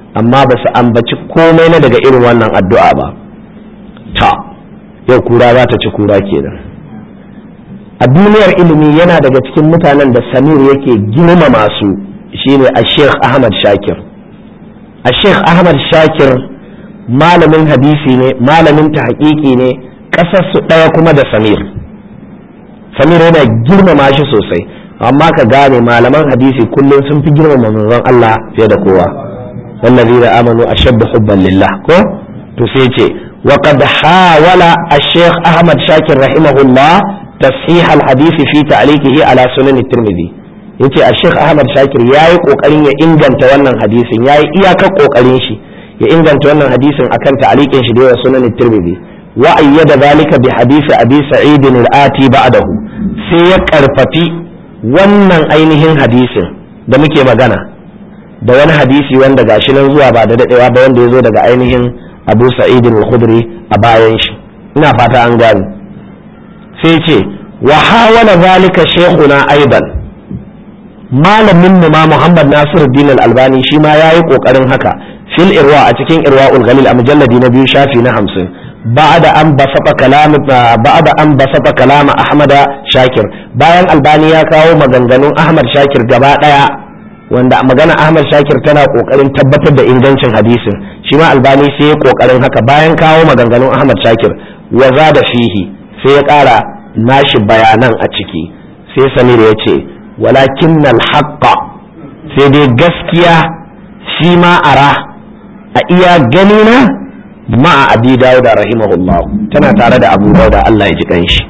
amma ba su ambaci komai na daga irin wannan addu'a ba ta yau kura za ta ci kura kenan a duniyar ilimi yana daga cikin mutanen da samir yake girmama su shine a sheikh ahmad shakir a sheikh ahmad shakir malamin hadisi ne malamin ta ne ƙasarsu ɗaya kuma da samir samir yana girmama shi sosai amma ka gane malaman hadisi kullum sun fi girmama manzon Allah fiye da kowa والذين آمنوا أشد حبا لله كو تسيتي وقد حاول الشيخ أحمد شاكر رحمه الله تصحيح الحديث في تعليقه على سنن الترمذي yace a Sheikh Ahmad Shakir yayi kokarin ya inganta wannan hadisin yayi iyakar kokarin shi ya inganta wannan hadisin akan ta'liqin shi da yawa sunan Tirmidhi wa ayyada zalika bi hadisi Abi Sa'id al-Ati ba'dahu sai ya karfafi wannan ainihin hadisin da muke magana da wani hadisi wanda gashi nan zuwa ba da dadewa ba wanda ya zo daga ainihin abu sa'id al-khudri a bayan shi ina fata an gane sai ce wa hawala zalika shaykhuna aidan malamin mu ma Muhammad Nasiruddin al-Albani shi ma yayi kokarin haka fil irwa a cikin irwaul galil a mujalladi na biyu shafi na 50 بعد أن بسط كلام بعد أن بسط كلام أحمد شاكر bayan albani ya kawo maganganun ahmad shakir gaba daya wanda magana Ahmad Shakir tana kokarin tabbatar da ingancin hadisin shi ma Albani sai ya kokarin haka bayan kawo maganganun Ahmad Shakir wa da fihi sai ya kara nashi bayanan a ciki sai Samir ya ce walakin haqqa sai dai gaskiya shi ma ara a iya gani na ma'a abi dawud rahimahullah tana tare da abu dawud Allah ya ji kanshi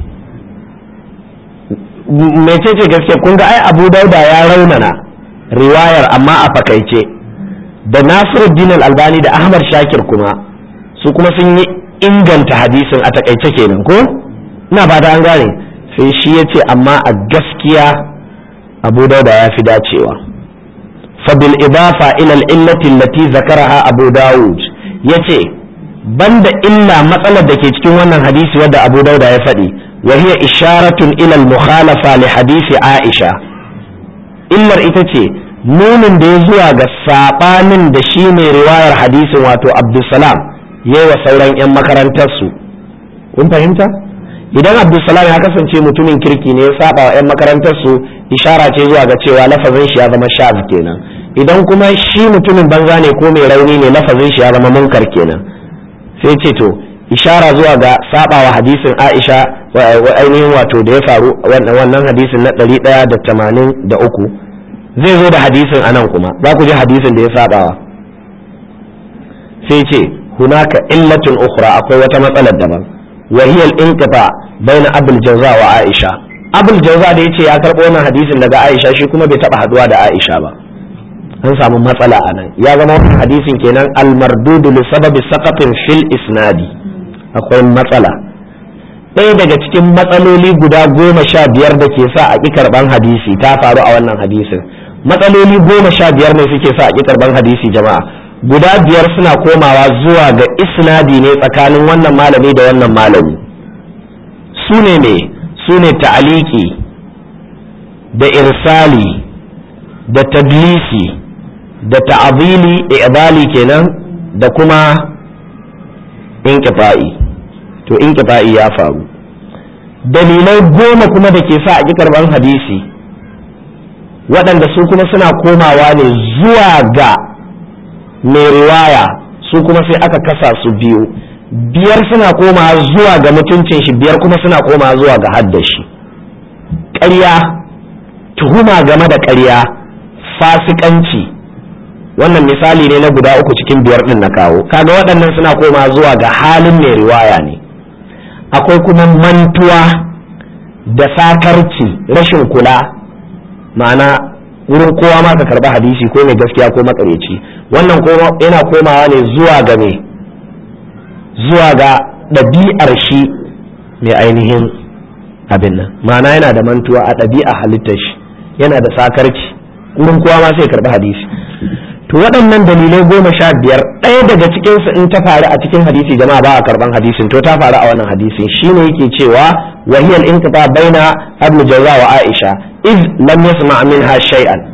mecece gaskiya kun ga ai abu dawud ya raunana riwayar amma a fakaice da nasiruddin albani da ahmad shakir kuma su kuma sun yi inganta hadisin a takaice kenan ko ina ba an gane sai shi ya ce amma a gaskiya abu dauda ya fi dacewa fabil idafa ila illati allati zakaraha abu dawud ya ce banda illa matsalar da ke cikin wannan hadisi wadda abu dauda ya faɗi wa hiya isharatun ila al-mukhalafa li hadisi aisha illar ita ce nunin da ya zuwa ga saɓanin da shi mai riwayar hadisin wato abdulsalam ya wa sauran 'yan makarantarsu kun fahimta idan abdulsalam ya kasance mutumin kirki ne ya saba wa 'yan makarantarsu ishara ce zuwa ga cewa lafazin shi ya zama shaz kenan idan kuma shi mutumin banza ne ko mai rauni ne lafazin shi ya zama munkar kenan sai ce to ishara zuwa ga saba wa hadisin aisha ainihin wato da ya faru wannan hadisin na ɗari ɗaya da tamanin da uku zai zo da hadisin anan kuma za ku ji hadisin da ya sabawa sai ce hunaka illatun ukhra akwai wata matsalar daban wa hiya al-inqita baina abul jawza wa aisha abul jawza da yace ya karbo wannan hadisin daga aisha shi kuma bai taba haduwa da aisha ba an samu matsala anan ya zama wannan hadisin kenan al-mardud li sababi saqatin fil isnadi akwai matsala ɗaya daga cikin matsaloli guda goma sha biyar da ke sa a ƙi karɓan hadisi ta faru a wannan hadisin matsaloli goma sha biyar ne suke sa a ƙi karɓan hadisi jama'a guda biyar suna komawa zuwa ga isnadi ne tsakanin wannan malami da wannan malami su ne ne su ne ta'aliki da irsali da tadlisi da ta'abili ibali kenan da kuma inqita'i to inqita'i ya faru dalilai goma kuma da ke sa a ƙi karɓan hadisi waɗanda su kuma suna komawa ne zuwa ga mai riwaya su kuma sai aka kasa su biyu biyar suna komawa zuwa ga mutuncin shi biyar kuma suna komawa zuwa ga haddashi ƙarya tuhuma game da ƙarya fasikanci wannan misali ne na guda uku cikin biyar ɗin na kawo kaga waɗannan suna komawa zuwa ga halin mai riwaya ne akwai kuma mantuwa da sakarci rashin kula ma'ana wurin kowa ma ka karba hadisi ko mai gaskiya ko makareci wannan yana komawa ne zuwa ga me zuwa ga ɗabi'ar shi mai ainihin abin nan ma'ana yana da mantuwa a ɗabi'a halittar shi yana da sakarci wurin kowa ma sai karba hadisi to waɗannan dalilai goma sha biyar ɗaya daga cikinsu in ta faru a cikin hadisi jama'a ba a karban hadisin to ta faru a wannan hadisin shine yake cewa wahiyal inqita baina ibn jawza wa aisha iz lam yasma minha shay'an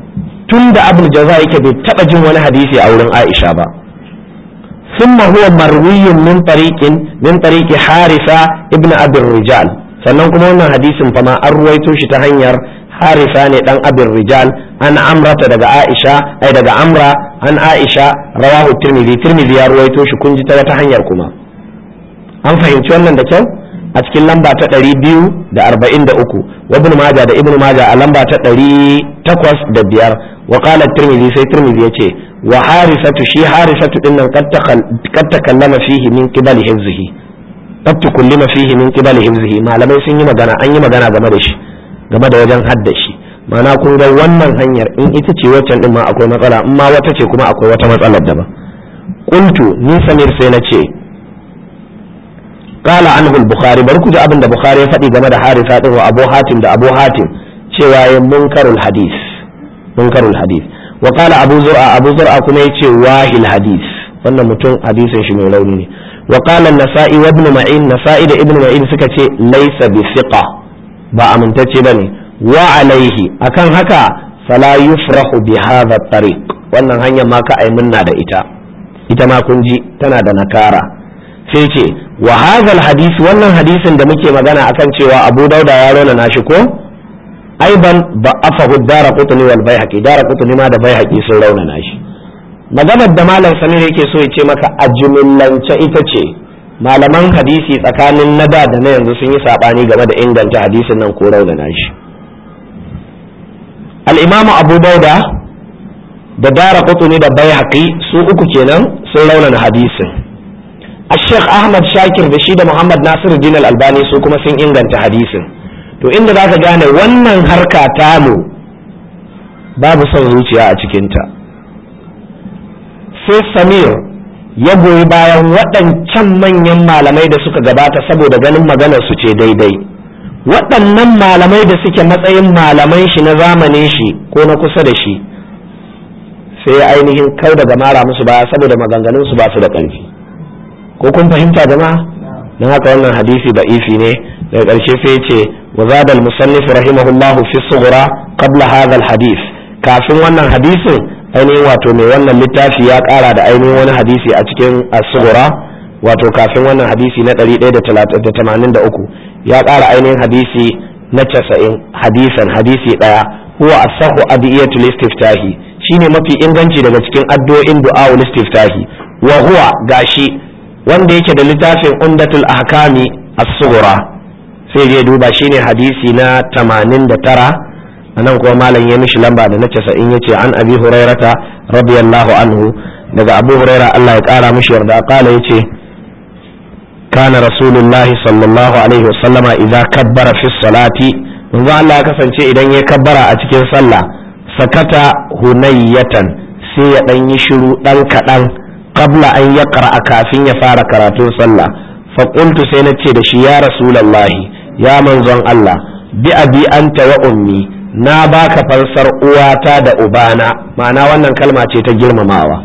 tun da abul jaza yake bai taba jin wani hadisi a wurin aisha ba ثم هو مروي من طريق من طريق حارثة ابن أبي الرجال sannan kuma wannan hadisin fa ma an ruwaito shi ta hanyar harisa ne dan abin rijal an amrata daga aisha ai daga amra an aisha rawahu tirmidhi tirmidhi ya ruwaito shi kun ji ta wata hanyar kuma an fahimci wannan da kyau a cikin lamba ta ɗari biyu da arba'in da uku wa ibn maja da ibn maja a lamba ta ɗari takwas da biyar wa qala tirmidhi sai tirmidhi ya ce wa harisatu shi harisatu din nan kad takallama fihi min qibali hifzihi qad tukullima fihi min qibali hifzihi malamai sun yi magana an yi magana game da shi game da wajen haddashi ma'ana kun ga wannan hanyar in ita ce waccan din ma akwai matsala in ma wata ce kuma akwai wata matsalar daban qultu ni samir sai na ce قال عنه البخاري بركو جاء ابن البخاري فدي game da harisa din wa abu hatim da abu hatim cewa ya munkarul hadith munkarul hadith wa qala abu zur'a abu zur'a kuma yace wahil hadith wannan mutum hadisin shi mai rauni ne wa qala an-nasa'i wa ibn ma'in nasa'i da ibn ma'in suka ce laysa bi thiqa ba amintacce bane wa alaihi akan haka fala yufrahu bi hadha tariq wannan hanyar ma ka ai munna da ita ita ma kun ji tana da nakara sai ce wa hadhal hadisi wannan hadisin da muke magana akan cewa Abu Dauda ya rona nashi ko aiban ba afahu dara qutni wal baihaqi dara qutni ma da baihaqi sun rauna nashi maganar da malam Samir yake so ya ce maka a jumillance ita ce malaman hadisi tsakanin na da da na yanzu sun yi sabani game da inganta hadisin nan ko rauna nashi al-imamu Abu Dauda da dara qutni da baihaqi su uku kenan sun rauna hadisin الشيخ أحمد شاكر da shi da Muhammad Nasiru Din Albani su kuma sun inganta hadisin to inda za ka gane wannan harka tamu babu son zuciya a cikinta sai Samir ya goyi bayan waɗancan manyan malamai da suka gabata saboda ganin maganar su ce daidai waɗannan malamai da suke matsayin malaman shi na zamanin shi ko na kusa da shi sai ainihin kau daga mara musu baya saboda maganganun su ba su da ƙarfi ko kun fahimta jama'a don haka wannan hadisi da ifi ne daga ƙarshe sai ce wa zada al-musannif rahimahullahu fi sughra qabla hadha al-hadith kafin wannan hadisin ainihin wato mai wannan littafi ya ƙara da ainihin wani hadisi a cikin as-sughra wato kafin wannan hadisi na 183 ya ƙara ainihin hadisi na 90 hadisan hadisi daya huwa as-sahhu adiyatul istiftahi shine mafi inganci daga cikin addu'o'in du'a istiftahi wa huwa gashi wanda yake da littafin umdatul ahkami as-sughra sai je duba shine hadisi na 89 anan kuma malam ya mishi lamba da na 90 yace an abi hurairata radiyallahu anhu daga abu huraira Allah ya kara mishi yarda kala yace kana rasulullahi sallallahu alaihi wasallama idza kabbara fi salati manzo Allah ya kasance idan ya kabbara a cikin sallah sakata hunayyatan sai ya dan yi shiru dan kadan qabla an ya a kafin ya fara karatun sallah fa qultu sai na ce da shi ya rasulullahi ya manzon Allah bi abi anta wa ummi na baka fansar uwata da ubana ma'ana wannan kalma ce ta girmamawa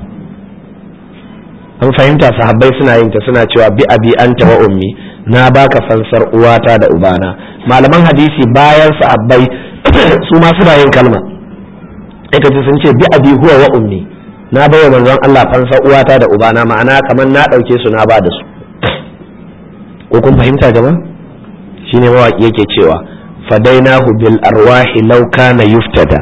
an fahimta sahabbai suna yin ta suna cewa bi abi anta wa ummi na baka fansar uwata da ubana malaman hadisi bayan sahabbai su ma suna yin kalma aka ji sun ce bi abi huwa wa ummi na bai wa manzon Allah fansa uwata da ubana ma'ana kamar na ɗauke su na ba da su ko kun fahimta jama'a shine mawaki yake cewa fadainahu bil arwahi law kana yuftada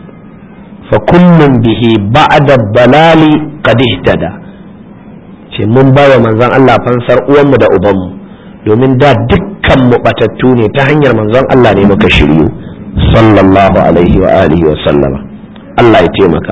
fa kullun bihi ba'da balali qad ihtada ce mun bai wa manzon Allah fansar uwanmu da ubanmu domin da dukkan mu batattu ne ta hanyar manzon Allah ne muka shiryu sallallahu alaihi wa alihi wa sallama Allah ya taimaka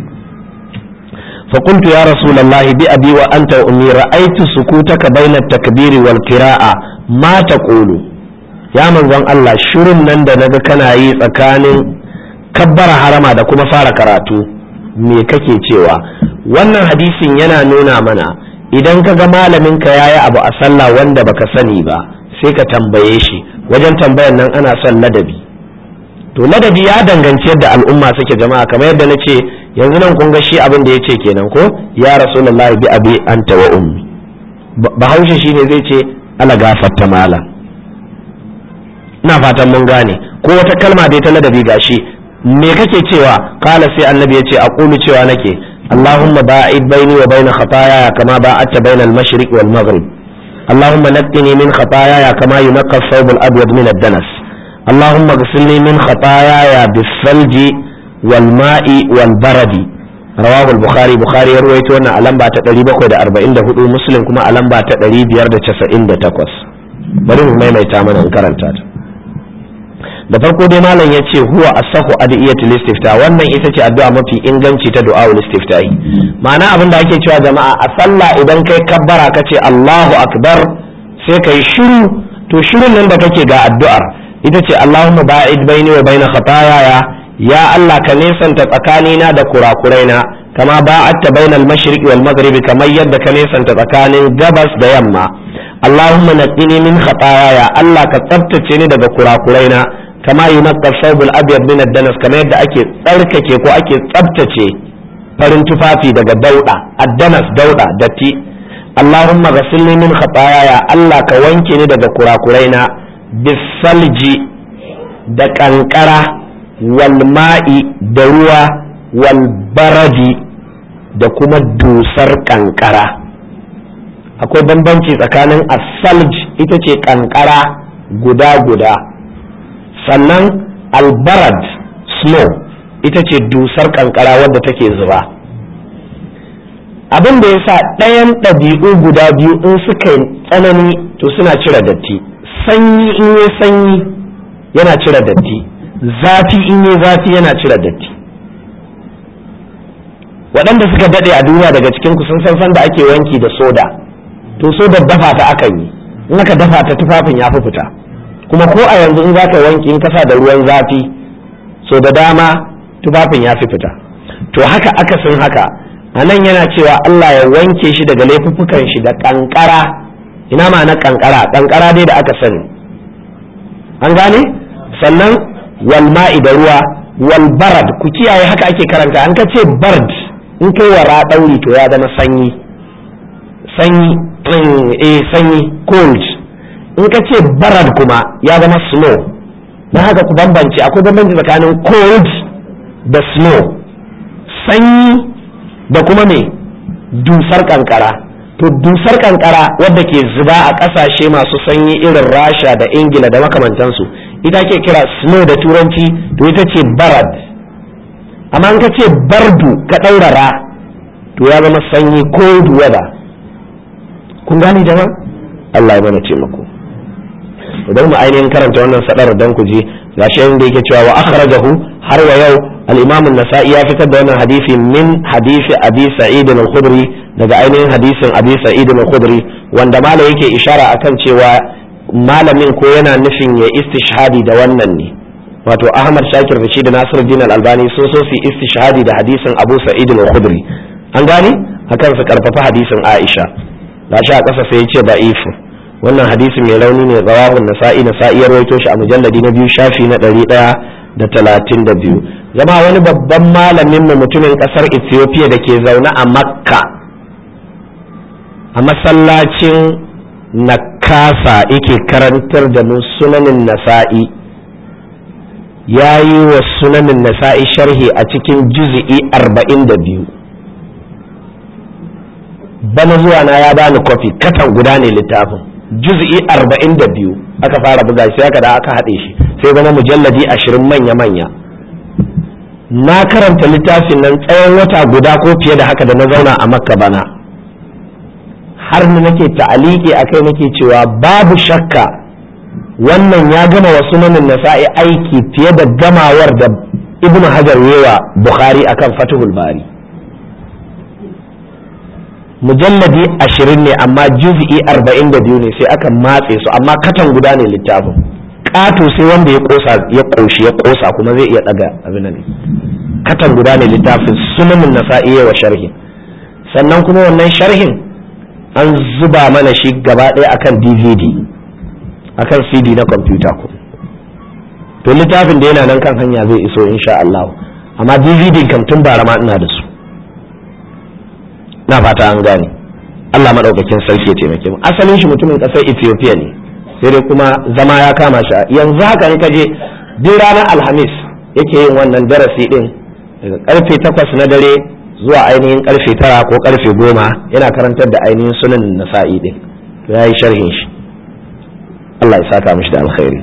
فقلت يا رسول الله بأبي وأنت وأمي رأيت سكوتك بين التكبير والقراءة ما تقول يا من زن الله شرم نند نغا كان yi tsakanin kabbara harama da kuma fara karatu me kake cewa wannan hadisin yana nuna mana idan ka ga malamin ka yayi abu a sallah wanda baka sani ba sai ka tambaye shi wajen tambayan nan ana son ladabi to ladabi ya danganci yadda al'umma suke jama'a kamar yadda na ce yanzu nan kun ga shi abin da ya ce kenan ko ya rasulullahi bi abi anta wa ummi bahaushe shine zai ce ala gafarta mala ina fatan mun gane ko wata kalma dai ta ladabi gashi me kake cewa kala sai annabi ya ce aqulu cewa nake allahumma ba'id baini wa baina khataaya kama ba'adta baina al-mashriq wal maghrib اللهم نقني من خطاياي كما ينقى الثوب الابيض من الدنس اللهم اغسلني من خطاياي بالثلج والماء والبرد رواه البخاري بخاري يروي تونا a lamba ta 744 muslim kuma a lamba ta 598 bari mu maimaita mana in karanta ta da farko dai malam ya ce huwa asahu adiyatul istifta wannan ita ce addu'a mafi inganci ta du'aul istiftahi ma'ana abin da ake cewa jama'a a sallah idan kai kabbara ka ce Allahu akbar sai kai shiru to shirun nan da kake ga addu'ar ita ce Allahumma ba'id baini wa baina khataaya ya Allah ka nesanta tsakanina da kurakuraina kama ba'atta bainal mashriqi wal maghribi kamar yadda ka nesanta tsakanin gabas da yamma Allahumma naqqini min khataaya Allah ka tsaftace ni daga kurakuraina kama yunaqqa thawbul abyad min ad-danas kamar yadda ake tsarkake ko ake tsaftace farin tufafi daga dauda ad-danas dauda datti Allahumma ghassilni min khataaya Allah ka wanke ni daga kurakuraina bisalji da kankara wal ma'i da ruwa wal baradi da kuma dusar kankara akwai bambanci tsakanin asalj ita ce kankara guda-guda sannan albarad snow ita ce dusar kankara wadda take zuba abin da ya sa ɗayan ɗabi'u guda biyu in suka yi tsanani to suna cire datti sanyi in yi sanyi yana cire datti zafi in yi zafi yana cire datti waɗanda suka daɗe a duniya daga cikin ku sun san san da ake wanki da soda to soda dafa ta akan yi in aka dafa ta tufafin ya fi fita kuma ko a yanzu in za ka wanki in kasa da ruwan zafi so da dama tufafin ya fi fita to haka akasin haka a nan yana cewa Allah ya wanke shi daga laifuffukan shi da kankara ina ma'ana kankara kankara dai da aka sani an gane sannan wal ma'i da ruwa wal barad ku kiyaye haka ake karanta an ka ce bard in kai wara ɗauri to ya zama sanyi sanyi eh sanyi cold in ka ce barad kuma ya zama snow don haka ku bambance akwai bambanci tsakanin cold da snow sanyi da kuma me dusar kankara to dusar kankara wadda ke zuba a ƙasashe masu sanyi irin rasha da ingila da makamantansu ita ke kira snow da turanci to ita ce barad amma in ka ce bardu ka ɗaurara to ya zama sanyi cold weather kun gane jama'a Allah ya mana taimako idan mu ainihin karanta wannan sadar dan ku ji gashi inda yake cewa wa akhrajahu har wa yau al-imam an-nasa'i ya fitar da wannan hadisi min hadisi abi sa'id al-khudri daga ainihin hadisin abi sa'id al-khudri wanda malam yake ishara akan cewa malamin ko yana nufin ya istishhadi da wannan ne wato ahmad shakir da shi da nasiruddin al-albani so so su istishhadi da hadisin abu sa'id al-khudri an gane akan su karfafa hadisin aisha gashi a ƙasa sai ya ce da'ifu wannan hadisi mai rauni ne zawahun nasa'i nasa'i ya rawaito shi a mujalladi na biyu shafi na ɗari ɗaya da talatin da biyu zama wani babban malamin mu mutumin ƙasar ethiopia da ke zaune a makka a masallacin nakasa yake karantar da mu sunanin nasa'i ya yi wa sunanin nasa'i sharhi a cikin juzi'i arba'in da biyu bana zuwa na ya bani kwafi katan guda ne littafin juz'i arba'in da biyu aka fara buga sai aka da aka haɗe shi sai zama mujalladi ashirin manya-manya na karanta littafin nan tsawon wata guda ko fiye da haka da na zauna a makka bana har ni nake ta'aliki a kai nake cewa babu shakka wannan ya gama wasu nanin nasa'i aiki fiye da gamawar da ibnu hajar yewa bukhari akan fatihul bari mujalladi ashirin ne amma juz'i arba'in da biyu ne sai aka matse su amma katan guda ne littafin ƙato sai wanda ya ƙosa ya ƙoshi ya ƙosa kuma zai iya ɗaga abin ne katan guda ne littafin sunanin nasa'i wa sharhi sannan kuma wannan sharhin an zuba mana shi gaba ɗaya akan dvd akan cd na kwamfuta ko to littafin da yana nan kan hanya zai iso insha Allah amma dvd kam tun bara ma ina da su na fata an gane Allah maɗaukakin sarki ya taimake mu asalin shi mutumin ƙasar Ethiopia ne sai dai kuma zama ya kama shi yanzu haka in ka je duk ranar alhamis yake yin wannan darasi din daga karfe takwas na dare zuwa ainihin karfe tara ko karfe goma yana karantar da ainihin sunan nasa'i din to ya yi sharhin shi Allah ya saka mishi da alkhairi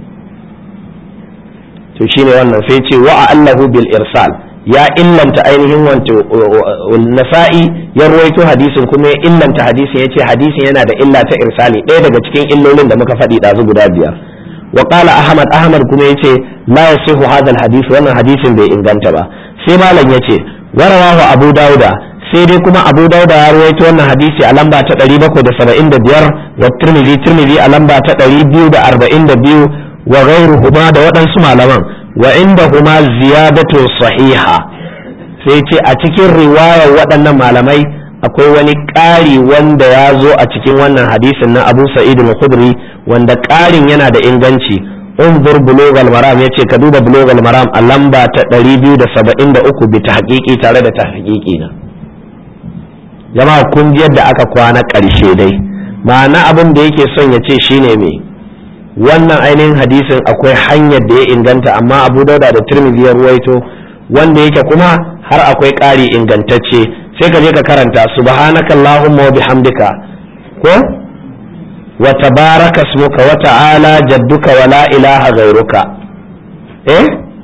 to shine wannan sai ce wa allahu bil irsal ya illanta ainihin wanto nasa'i ya ruwaito hadisin kuma ya illanta hadisin yace hadisin yana da illa ta irsali ɗaya daga cikin illolin da muka faɗi ɗazu guda biyar wa qala ahmad ahmad kuma yace la yasihu hadha al hadith wannan hadisin bai inganta ba sai malam yace warawahu abu dauda sai dai kuma abu dauda ya ruwaito wannan hadisi a lamba ta 775 wa tirmidhi tirmidhi a lamba ta 242 wa ghairuhuma da waɗansu malaman wa inda huma ziyadatu sahiha sai ce a cikin riwayar waɗannan malamai akwai wani ƙari wanda ya zo a cikin wannan hadisin na abu sa'id al-khudri wanda ƙarin yana da inganci unzur bulugh maram yace ka duba bulugh maram a lamba ta 273 bi tahqiqi tare da tahqiqi na jama'a kun ji yadda aka kwana ƙarshe dai ma'ana abin da yake son ya ce shine me wannan ainihin hadisin akwai hanyar da ya inganta amma abu dauda da tirmidhi ya ruwaito wanda yake kuma har akwai ƙari ingantacce sai ka je ka karanta subhanaka allahumma wa bihamdika ko wa tabaraka ismuka wa ta'ala jadduka wa la ilaha ghairuka eh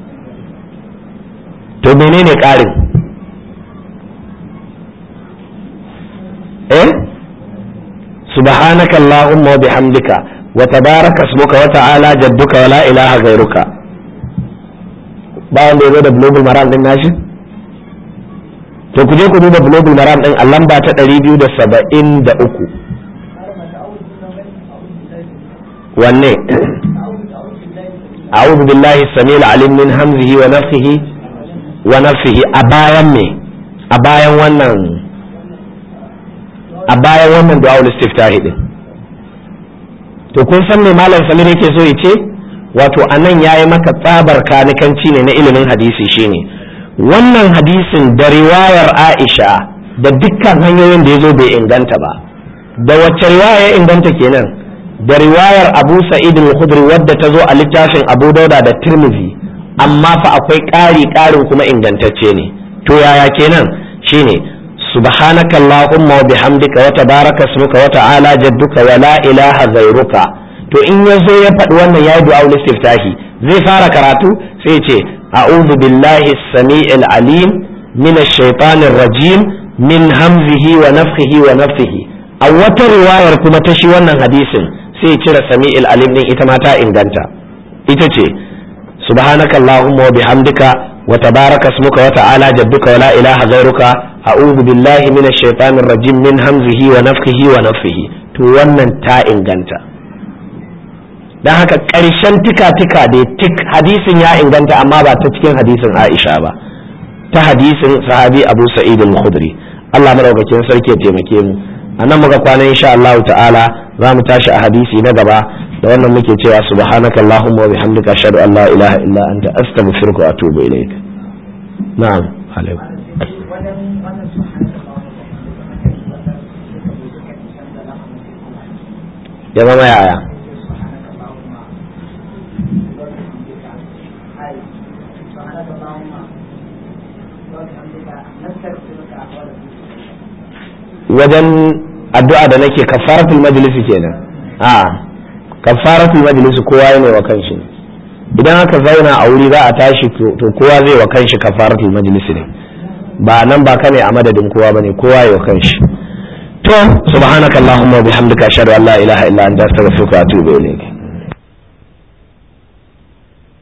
to menene ƙarin eh subhanaka allahumma wa bihamdika وتبارك اسمك وتعالى جدك ولا اله غيرك bayan da ya zo da global maram din nashi to ku je ku duba global maram din a lamba ta 273 wanne a'udhu billahi samil alim min hamzihi wa nafsihi wa nafsihi a bayan me a bayan wannan a bayan wannan du'a istiftahi din to kun san me malam samir yake so ya ce wato anan yayi maka tsabar kanikanci ne na ilimin hadisi shine wannan hadisin da riwayar Aisha da dukkan hanyoyin da ya zo bai inganta ba da wacce riwaya ya inganta kenan da riwayar Abu Sa'id al-Khudri wadda ta zo a littafin Abu Dauda da Tirmidhi amma fa akwai ƙari ƙarin kuma ingantacce ne to yaya kenan shine subhanaka allahumma wa bihamdika wa tabaraka ismuka wa ta'ala jadduka wa la ilaha ghairuka to in yazo ya faɗi wannan yayi du'a istiftahi zai fara karatu sai ce a'udhu billahi as-sami'il alim min ash-shaytanir rajim min hamzihi wa nafthihi wa nafthihi a wata riwayar kuma ta shi wannan hadisin sai cire sami'il alim din ita ma ta inganta ita ce subhanaka allahumma wa bihamdika wa tabaraka ismuka wa ta'ala jadduka wa la ilaha ghairuka a'udhu billahi minash shaitanir rajim min hamzihi wa nafthihi wa nafthihi to wannan ta inganta dan haka ƙarshen tika-tika da tik hadisin ya inganta amma ba ta cikin hadisin Aisha ba ta hadisin sahabi Abu Sa'id al-Khudri Allah madaukakin sarki ya taimake mu anan muka kwana insha Allah ta'ala za mu tashi a hadisi na gaba da wannan muke cewa subhanaka allahumma wa bihamdika ashhadu an la ilaha illa anta astaghfiruka wa atubu ilaik na'am alaikum ya zama yaya wajen addu'a da nake kafaratul majlisi kenan a kafaratul majlisi kowa ne wa kanshi idan aka zauna a wuri za a tashi to kowa zai wa kanshi kafaratul majlisi ne ba nan ba kane a madadin kowa bane kowa ya wa kanshi to subhanakallahumma wa bihamdika ashhadu an la ilaha illa anta astaghfiruka wa atubu ilayk